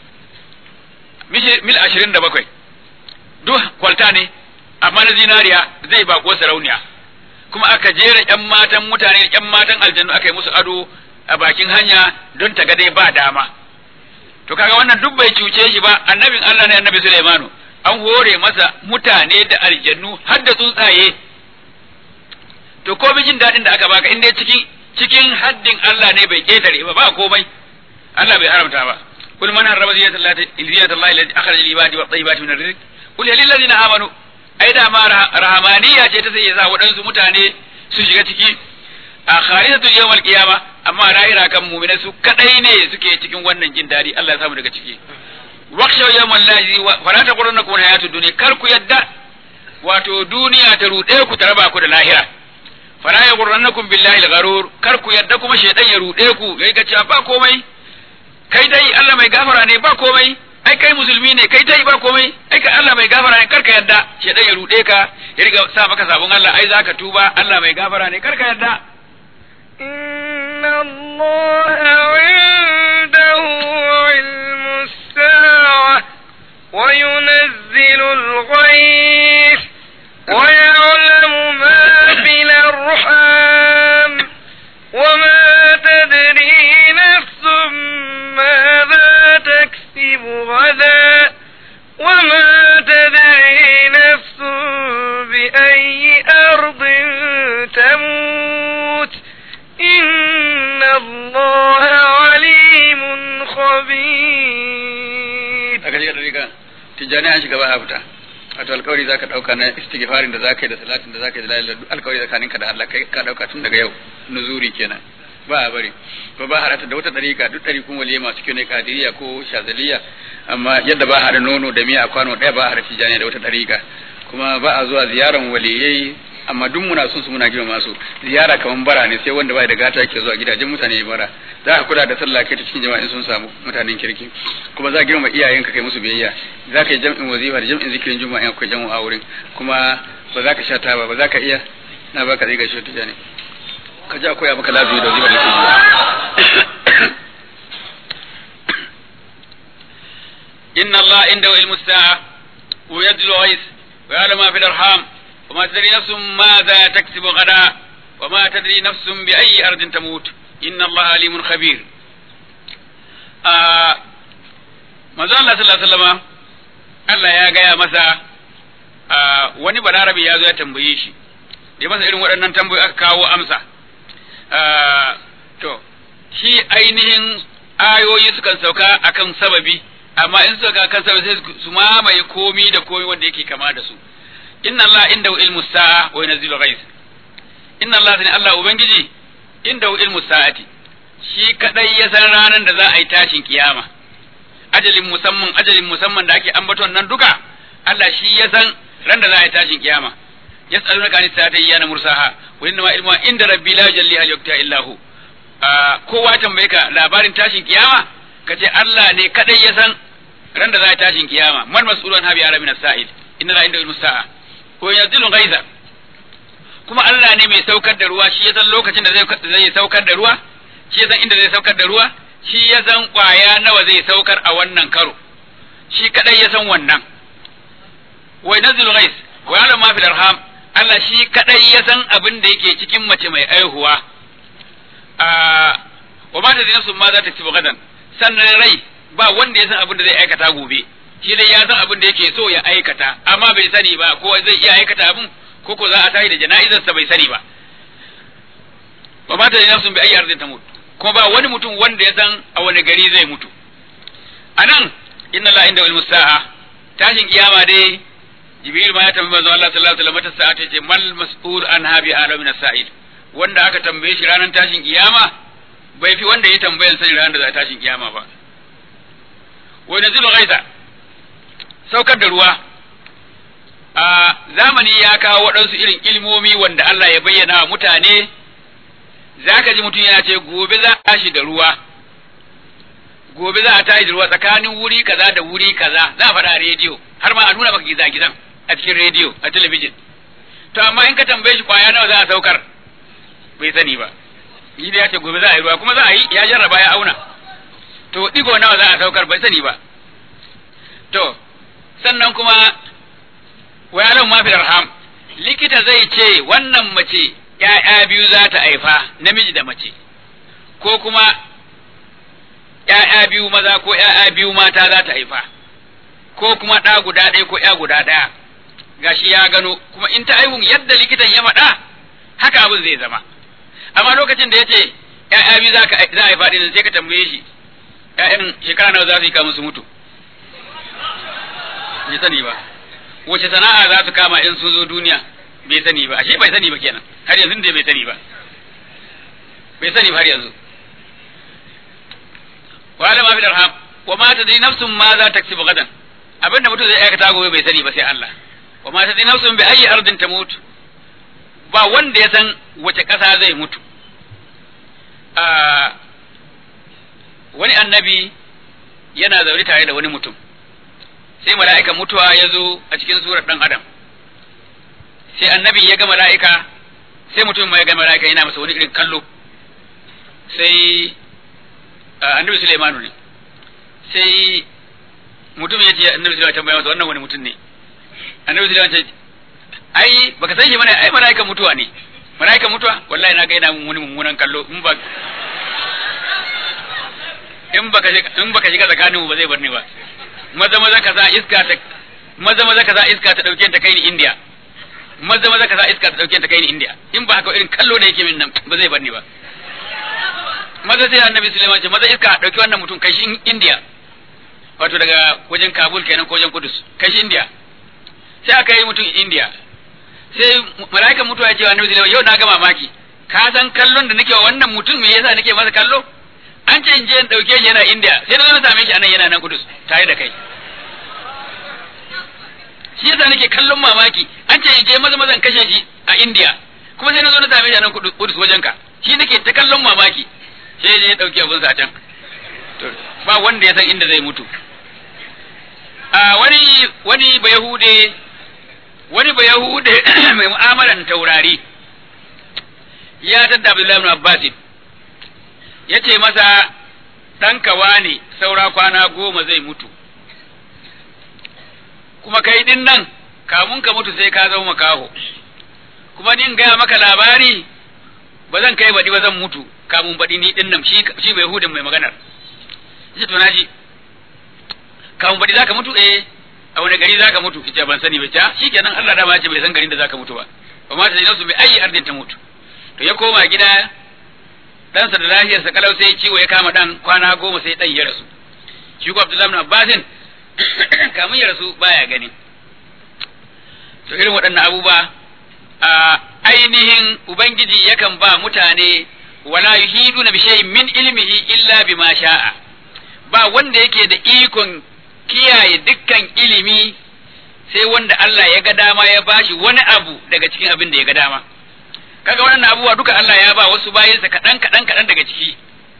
mil ashirin da bakwai duk kwalta ne amma na zinariya zai baƙuwar sarauniya kuma aka jera ƴan matan mutane ƴan matan aljannu aka yi musu ado a bakin hanya don ta ga dai ba dama to kaga wannan duk bai cuce shi ba annabin Allah ne annabi Sulaimanu an hore masa mutane da aljannu har da tsuntsaye to ko jin daɗin da aka baka in dai cikin cikin haddin Allah ne bai ketare ba ba komai Allah bai haramta ba kul man harrama zinatallahi zinatallahi allati akhraja lil ibadi wa tayyibati min arrizq qul lil ladina amanu ai da ma rahamaniya ce ta sai ya sa waɗansu mutane su shiga ciki a khalisatul yawmal qiyama amma lahira kan mu'mina su kadai ne suke cikin wannan jin dadi Allah ya samu daga ciki waqshaw yawmal lahi fala taqurunnakum hayatud dunya kar ku yadda wato duniya ta rude ku ta raba ku da lahira fala yaqurunnakum billahi al-gharur kar ku yadda kuma shaydan ya rude ku yayi ga cewa ba komai kai dai Allah mai gafara ne ba komai ai kai musulmi ne kai dai ba komai ai kai Allah mai gafara ne karka yadda shedan ya rude ka ya riga sa maka sabon Allah ai zaka tuba Allah mai gafara ne karka yadda إن الله عنده علم الساعة وينزل الغيث ويعلم ما في الأرحام وما تدري نفس ماذا تكسب غدا وما تدري نفس بأي أرض تموت إن الله عليم خبير aka shiga dariƙa tijjani an shiga ba a fita wato alkawari zaka dauka na istighfarin da zaka yi da salatin da zaka yi da la ilaha illallah alkawari tsakaninka da Allah kai ka dauka tun daga yau nuzuri kenan ba a bari ko ba harata da wata dariƙa duk ɗarikun waliye masu kyau ne kadiriya ko shazaliya amma yadda ba hada nono da miya a kwano ɗaya ba hada tijjani da wata dariƙa kuma ba a zuwa ziyaran waliyai amma duk muna son su muna girma su ziyara kaman bara ne sai wanda bai da gata yake zuwa gidajen mutane ya bara za ka kula da sallah kai ta cikin jama'a in sun samu mutanen kirki kuma za ka girma iyayenka kai musu biyayya za ka yi jam'in wazifa da jam'in zikirin juma'a in akwai jam'u a wurin kuma ba za ka sha taba ba za ka iya na baka zai gaishe ta ne ka ji akwai abu ka lafiya da wazifa da ke inna Allah inda ilmu sa'a wa yadlu ghais wa ya'lamu ma fil arham وما تدري نفس ماذا تكسب غدا وما تدري نفس بأي أرض تموت إن الله عليم خبير آه manzo Allah sallallahu alaihi wasallam Allah ya gaya masa wani balarabi ya zo ya tambaye shi da masa irin waɗannan tambayoyi aka kawo amsa to shi ainihin ayoyi sukan sauka akan sababi amma in suka kan sababi sai su mamaye komi da komi wanda yake kama da su inna Allah inda ilmu sa'a wa yunzilu ghais inna Allah sani Allah ubangiji inda ilmu sa'ati shi kadai ya san ranar da za a yi tashin kiyama ajalin musamman ajalin musamman da ake ambaton nan duka Allah shi ya san ran da za a yi tashin kiyama yas'alunaka anis sa'ati yana mursaha wa inna ma ilmu inda rabbi la jalli hal yakta illa hu kowa tambaye ka labarin tashin kiyama kace Allah ne kadai ya san ran da za a yi tashin kiyama man mas'ulun habi ara min as-sa'il inna la inda ilmu sa'a ko yanzilu ghaiza kuma Allah ne mai saukar da ruwa shi ya san lokacin da zai saukar da ruwa shi ya san inda zai saukar da ruwa shi ya san kwaya nawa zai saukar a wannan karo shi kadai ya san wannan wa yanzilu ghaiz wa ya'lamu ma fil arham Allah shi kadai ya san abin da yake cikin mace mai aihuwa a wa ma tadri nafsun ma za ta ci gadan sannan rai ba wanda ya san abin da zai aikata gobe shi dai ya san abin da yake so ya aikata amma bai sani ba ko zai iya aikata abin ko ko za a tashi da jana'izarsa bai sani ba wa mata da nafsun bi ayi arzin ta mutu kuma ba wani mutum wanda ya san a wani gari zai mutu anan inna la inda ilmu sa'a tashin kiyama dai jibril ma ya tambayi manzo Allah sallallahu alaihi wasallam sa'a ta ce mal mas'ul an habi alamin sa'il wanda aka tambaye shi ranar tashin kiyama bai fi wanda ya tambayan sani ranar da za a tashin kiyama ba wa nazilu ghaisa saukar da ruwa a zamani ya kawo waɗansu irin ilmomi wanda Allah ya bayyana wa mutane zaka ji mutum yana ce gobe za a tashi da ruwa gobe za a tashi da ruwa tsakanin wuri kaza da wuri kaza za a faɗa a rediyo har ma a nuna maka gizagizan a cikin rediyo a talabijin to amma in ka tambaye shi kwaya nawa za a saukar bai sani ba shi da ya ce gobe za a yi ruwa kuma za a yi ya jarraba ya auna to digo nawa za a saukar bai sani ba to sannan kuma wa yalan ma fi arham likita zai ce wannan mace ‘ya'ya biyu za ta haifa namiji da mace ko kuma ‘ya'ya biyu maza ko ‘ya'ya biyu mata za ta haifa ko kuma ɗa guda ɗaya ko ‘ya guda ɗaya gashi ya gano kuma in ta aihun yadda likitan ya faɗa haka abin zai zama amma lokacin da ya ce ‘ya'ya biyu za a haifa ɗin sai ka tambaye shi ‘ya'yan shekara nawa za su yi kamun su mutu bai sani ba wace sana'a za su kama in sun zo duniya bai sani ba ashe bai sani ba kenan har yanzu dai bai sani ba bai sani ba har yanzu wa da ma fi darham wa ma tadri nafsun ma za ta kasibu gadan abinda mutum zai aikata gobe bai sani ba sai Allah wa ma tadri nafsun bi ayi ardin tamut ba wanda ya san wace ƙasa zai mutu a wani annabi yana zaune tare da wani mutum sai mala'ikan mutuwa ya zo a cikin surar ɗan adam sai annabi ya ga mala'ika sai mutum mai ga mala'ika yana masa wani irin kallo sai annabi Sulaimanu ne sai mutum ya ce annabi Sulaiman tambaya masa wannan wani mutum ne annabi Sulaiman ce ai baka san shi bane ai mala'ikan mutuwa ne mala'ikan mutuwa wallahi na ga yana mun wani mummunan kallo in ba in baka in baka shiga tsakaninmu ba zai bar ni ba maza maza ka sa iska ta maza maza ka sa iska ta dauke ta kai ni India maza maza ka sa iska ta dauke ta kai ni India in ba haka irin kallo da yake min nan ba zai bar ni ba maza sai annabi Sulaiman ce maza iska dauki wannan mutum kai shi India wato daga wajen Kabul kenan ko wajen Kudus kai shi India sai aka yi mutum India sai mala'ikan mutuwa ya ce wa annabi Sulaiman yau na ga mamaki ka san kallon da nake wa wannan mutum me yasa nake masa kallo an ce in je in dauke shi yana India sai na zo na same shi anan yana nan Kudus tare da kai shi yasa nake kallon mamaki an ce in je maza mazan kashe shi a India kuma sai na zo na same shi anan Kudus wajen ka shi nake ta kallon mamaki sai je ya dauki abun sa can ba wanda ya san inda zai mutu a wani wani bayahude wani bayahude mai mu'amalan taurari ya tadda Abdullahi ibn Abbas ya ce masa ɗanka wane saura kwana goma zai mutu kuma kai din nan kamun ka mutu sai ka zama makaho kuma ni in gaya maka labari ba zan kai baɗi ba zan mutu kamun baɗi ni din nan shi bai hudin mai maganar yace to naji kamun baɗi zaka mutu eh a wani gari zaka mutu ita ban sani ba ta shikenan Allah da ma ce bai san garin da zaka mutu ba ba ma ta su bai ayi ardin ta mutu to ya koma gida ɗansa da lafiyarsa kalau sai ciwo ya kama ɗan kwana goma sai ɗan ya rasu shi ko Abdullahi ibn Abbasin kamun ya rasu baya gani to irin waɗannan abubuwa a ainihin ubangiji yakan ba mutane wala yuhiduna bi shay'in min ilmihi illa bima sha'a ba wanda yake da ikon kiyaye dukkan ilimi sai wanda Allah ya ga dama ya bashi wani abu daga cikin abin da ya ga dama kaga wannan abubuwa duka Allah ya ba wasu bayansa kaɗan kaɗan kaɗan daga ciki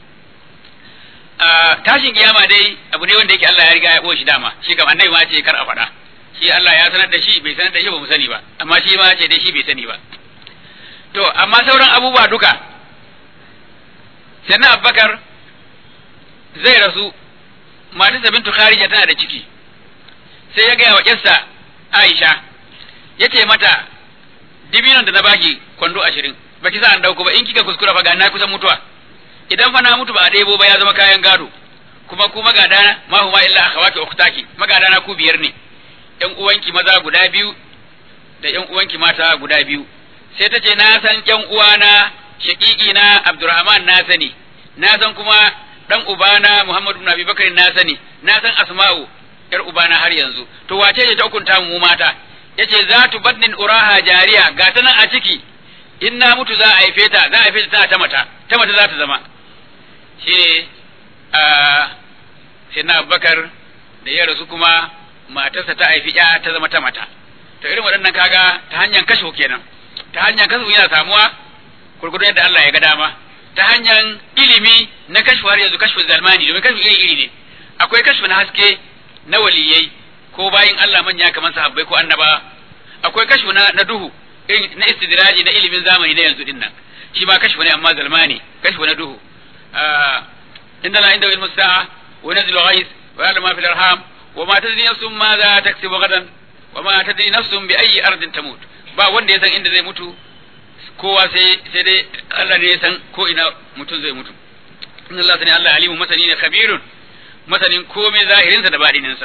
tashin kiyama dai abu ne wanda yake Allah ya riga ya ɓo shi dama shi kam annabi ma ce kar a faɗa shi Allah ya sanar da shi bai sanar da shi ba mu sani ba amma shi ma ce dai shi bai sani ba to amma sauran abubuwa duka sannan Abubakar zai rasu matarsa bintu Kharija tana da ciki sai ya gaya wa yarsa Aisha ya ce mata dibinon da na baki kwando ashirin baki sa an dauko ba in kika kuskura fa ga na kusan mutuwa idan fa na mutu ba a ɗebo ba ya zama kayan gado kuma ku magadana ma huma illa akhawati ukhtaki magadana ku biyar ne ƴan uwanki maza guda biyu da ƴan uwanki mata guda biyu sai ta ce na san ƴan uwana shaƙiƙi na Abdurrahman na sani na san kuma dan ubana Muhammad ibn Abi Bakar na sani na san Asma'u ƴar ubana har yanzu to wace ce ta hukunta mu mata yace za tu badnin uraha jariya ga ta nan a ciki in na mutu za a haife ta za a haife ta ta mata ta mata za ta zama shine a sayyidina Abubakar da ya rasu kuma matarsa ta haifi ya ta zama ta mata to irin waɗannan kaga ta hanyar kasho kenan ta hanyar kasho yana samuwa gurgurdun yadda Allah ya ga dama ta hanyar ilimi na kashfu har yanzu kashfu zalmani domin kashfu iri iri ne akwai kashfu na haske na waliyai ko bayin Allah manya kamar sahabbai ko annaba akwai kashfu na, na duhu irin na istidraji na ilimin zamani na yanzu dinnan shi ma kashfu ne amma zalmani kashfu na duhu inda la inda ilmu sa'a wa nazil ghais wa ya'lamu ma fil arham wa ma tadri nafsun ma za taksubu gadan wa ma tadri nafsun bi ayyi ardin tamut ba wanda ya san inda zai mutu kowa sai sai dai Allah ne ya san ko ina mutum zai mutu inna Allah sani Allah alimu masani ne khabirun masanin komai zahirinsa da badininsa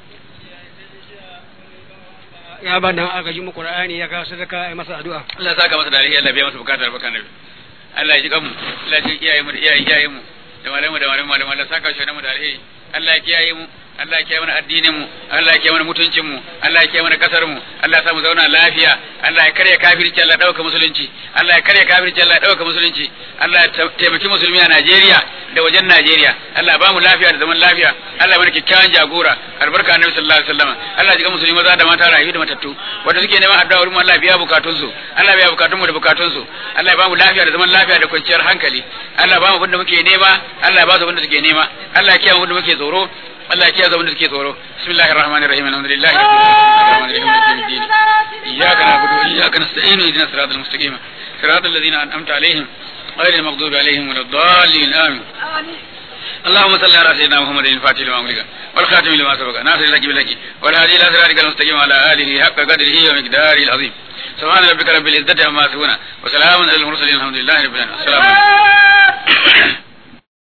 ya ba dan aka ji mu Qur'ani ya kawo sadaka ai masa addu'a Allah ya saka masa da alheri Allah biya masa bukatar baka nabi Allah ya ji kanmu Allah ya kiyaye mu da iyaye iyaye mu da malamu da malamu malamu Allah saka shi da mu da alheri Allah ya kiyaye mu Allah ya kiyaye mana addinin mu Allah ya kiyaye mana mutuncin mu Allah ya kiyaye mana kasar mu Allah ya sa mu zauna lafiya Allah ya karya kafirci Allah ya dauka musulunci Allah ya karya kafirci Allah ya dauka musulunci Allah ya taimaki musulmi a Najeriya da wajen Najeriya Allah ya ba mu lafiya da zaman lafiya Allah ya mana kyakkyawan jagora albarka annabi sallallahu alaihi wasallam Allah ya jiga musulmi maza da mata rayu da matattu wanda suke neman addu'a wurin Allah ya biya bukatun su Allah ya biya bukatun mu da bukatun su Allah ya ba mu lafiya da zaman lafiya da kwanciyar hankali Allah ya ba mu abin da muke nema Allah ya ba su abin da suke nema Allah ya kiyaye mu abin da muke tsoro Allah ya kiyaye abin da suke tsoro bismillahir rahmanir rahim alhamdulillahi rabbil alamin maliki yawmiddin iyyaka na'budu wa iyyaka nasta'in ihdinas siratal mustaqim siratal ladzina an'amta alaihim غير المغضوب عليهم ولا الضالين آمين اللهم صل على سيدنا محمد الفاتح لما أمرك والخاتم لما سبق ناصر لك بالحق والهادي إلى صراطك المستقيم وعلى آله حق قدره ومقداره العظيم سبحان ربك رب العزة عما يصفون وسلام على المرسلين الحمد لله رب العالمين السلام عليكم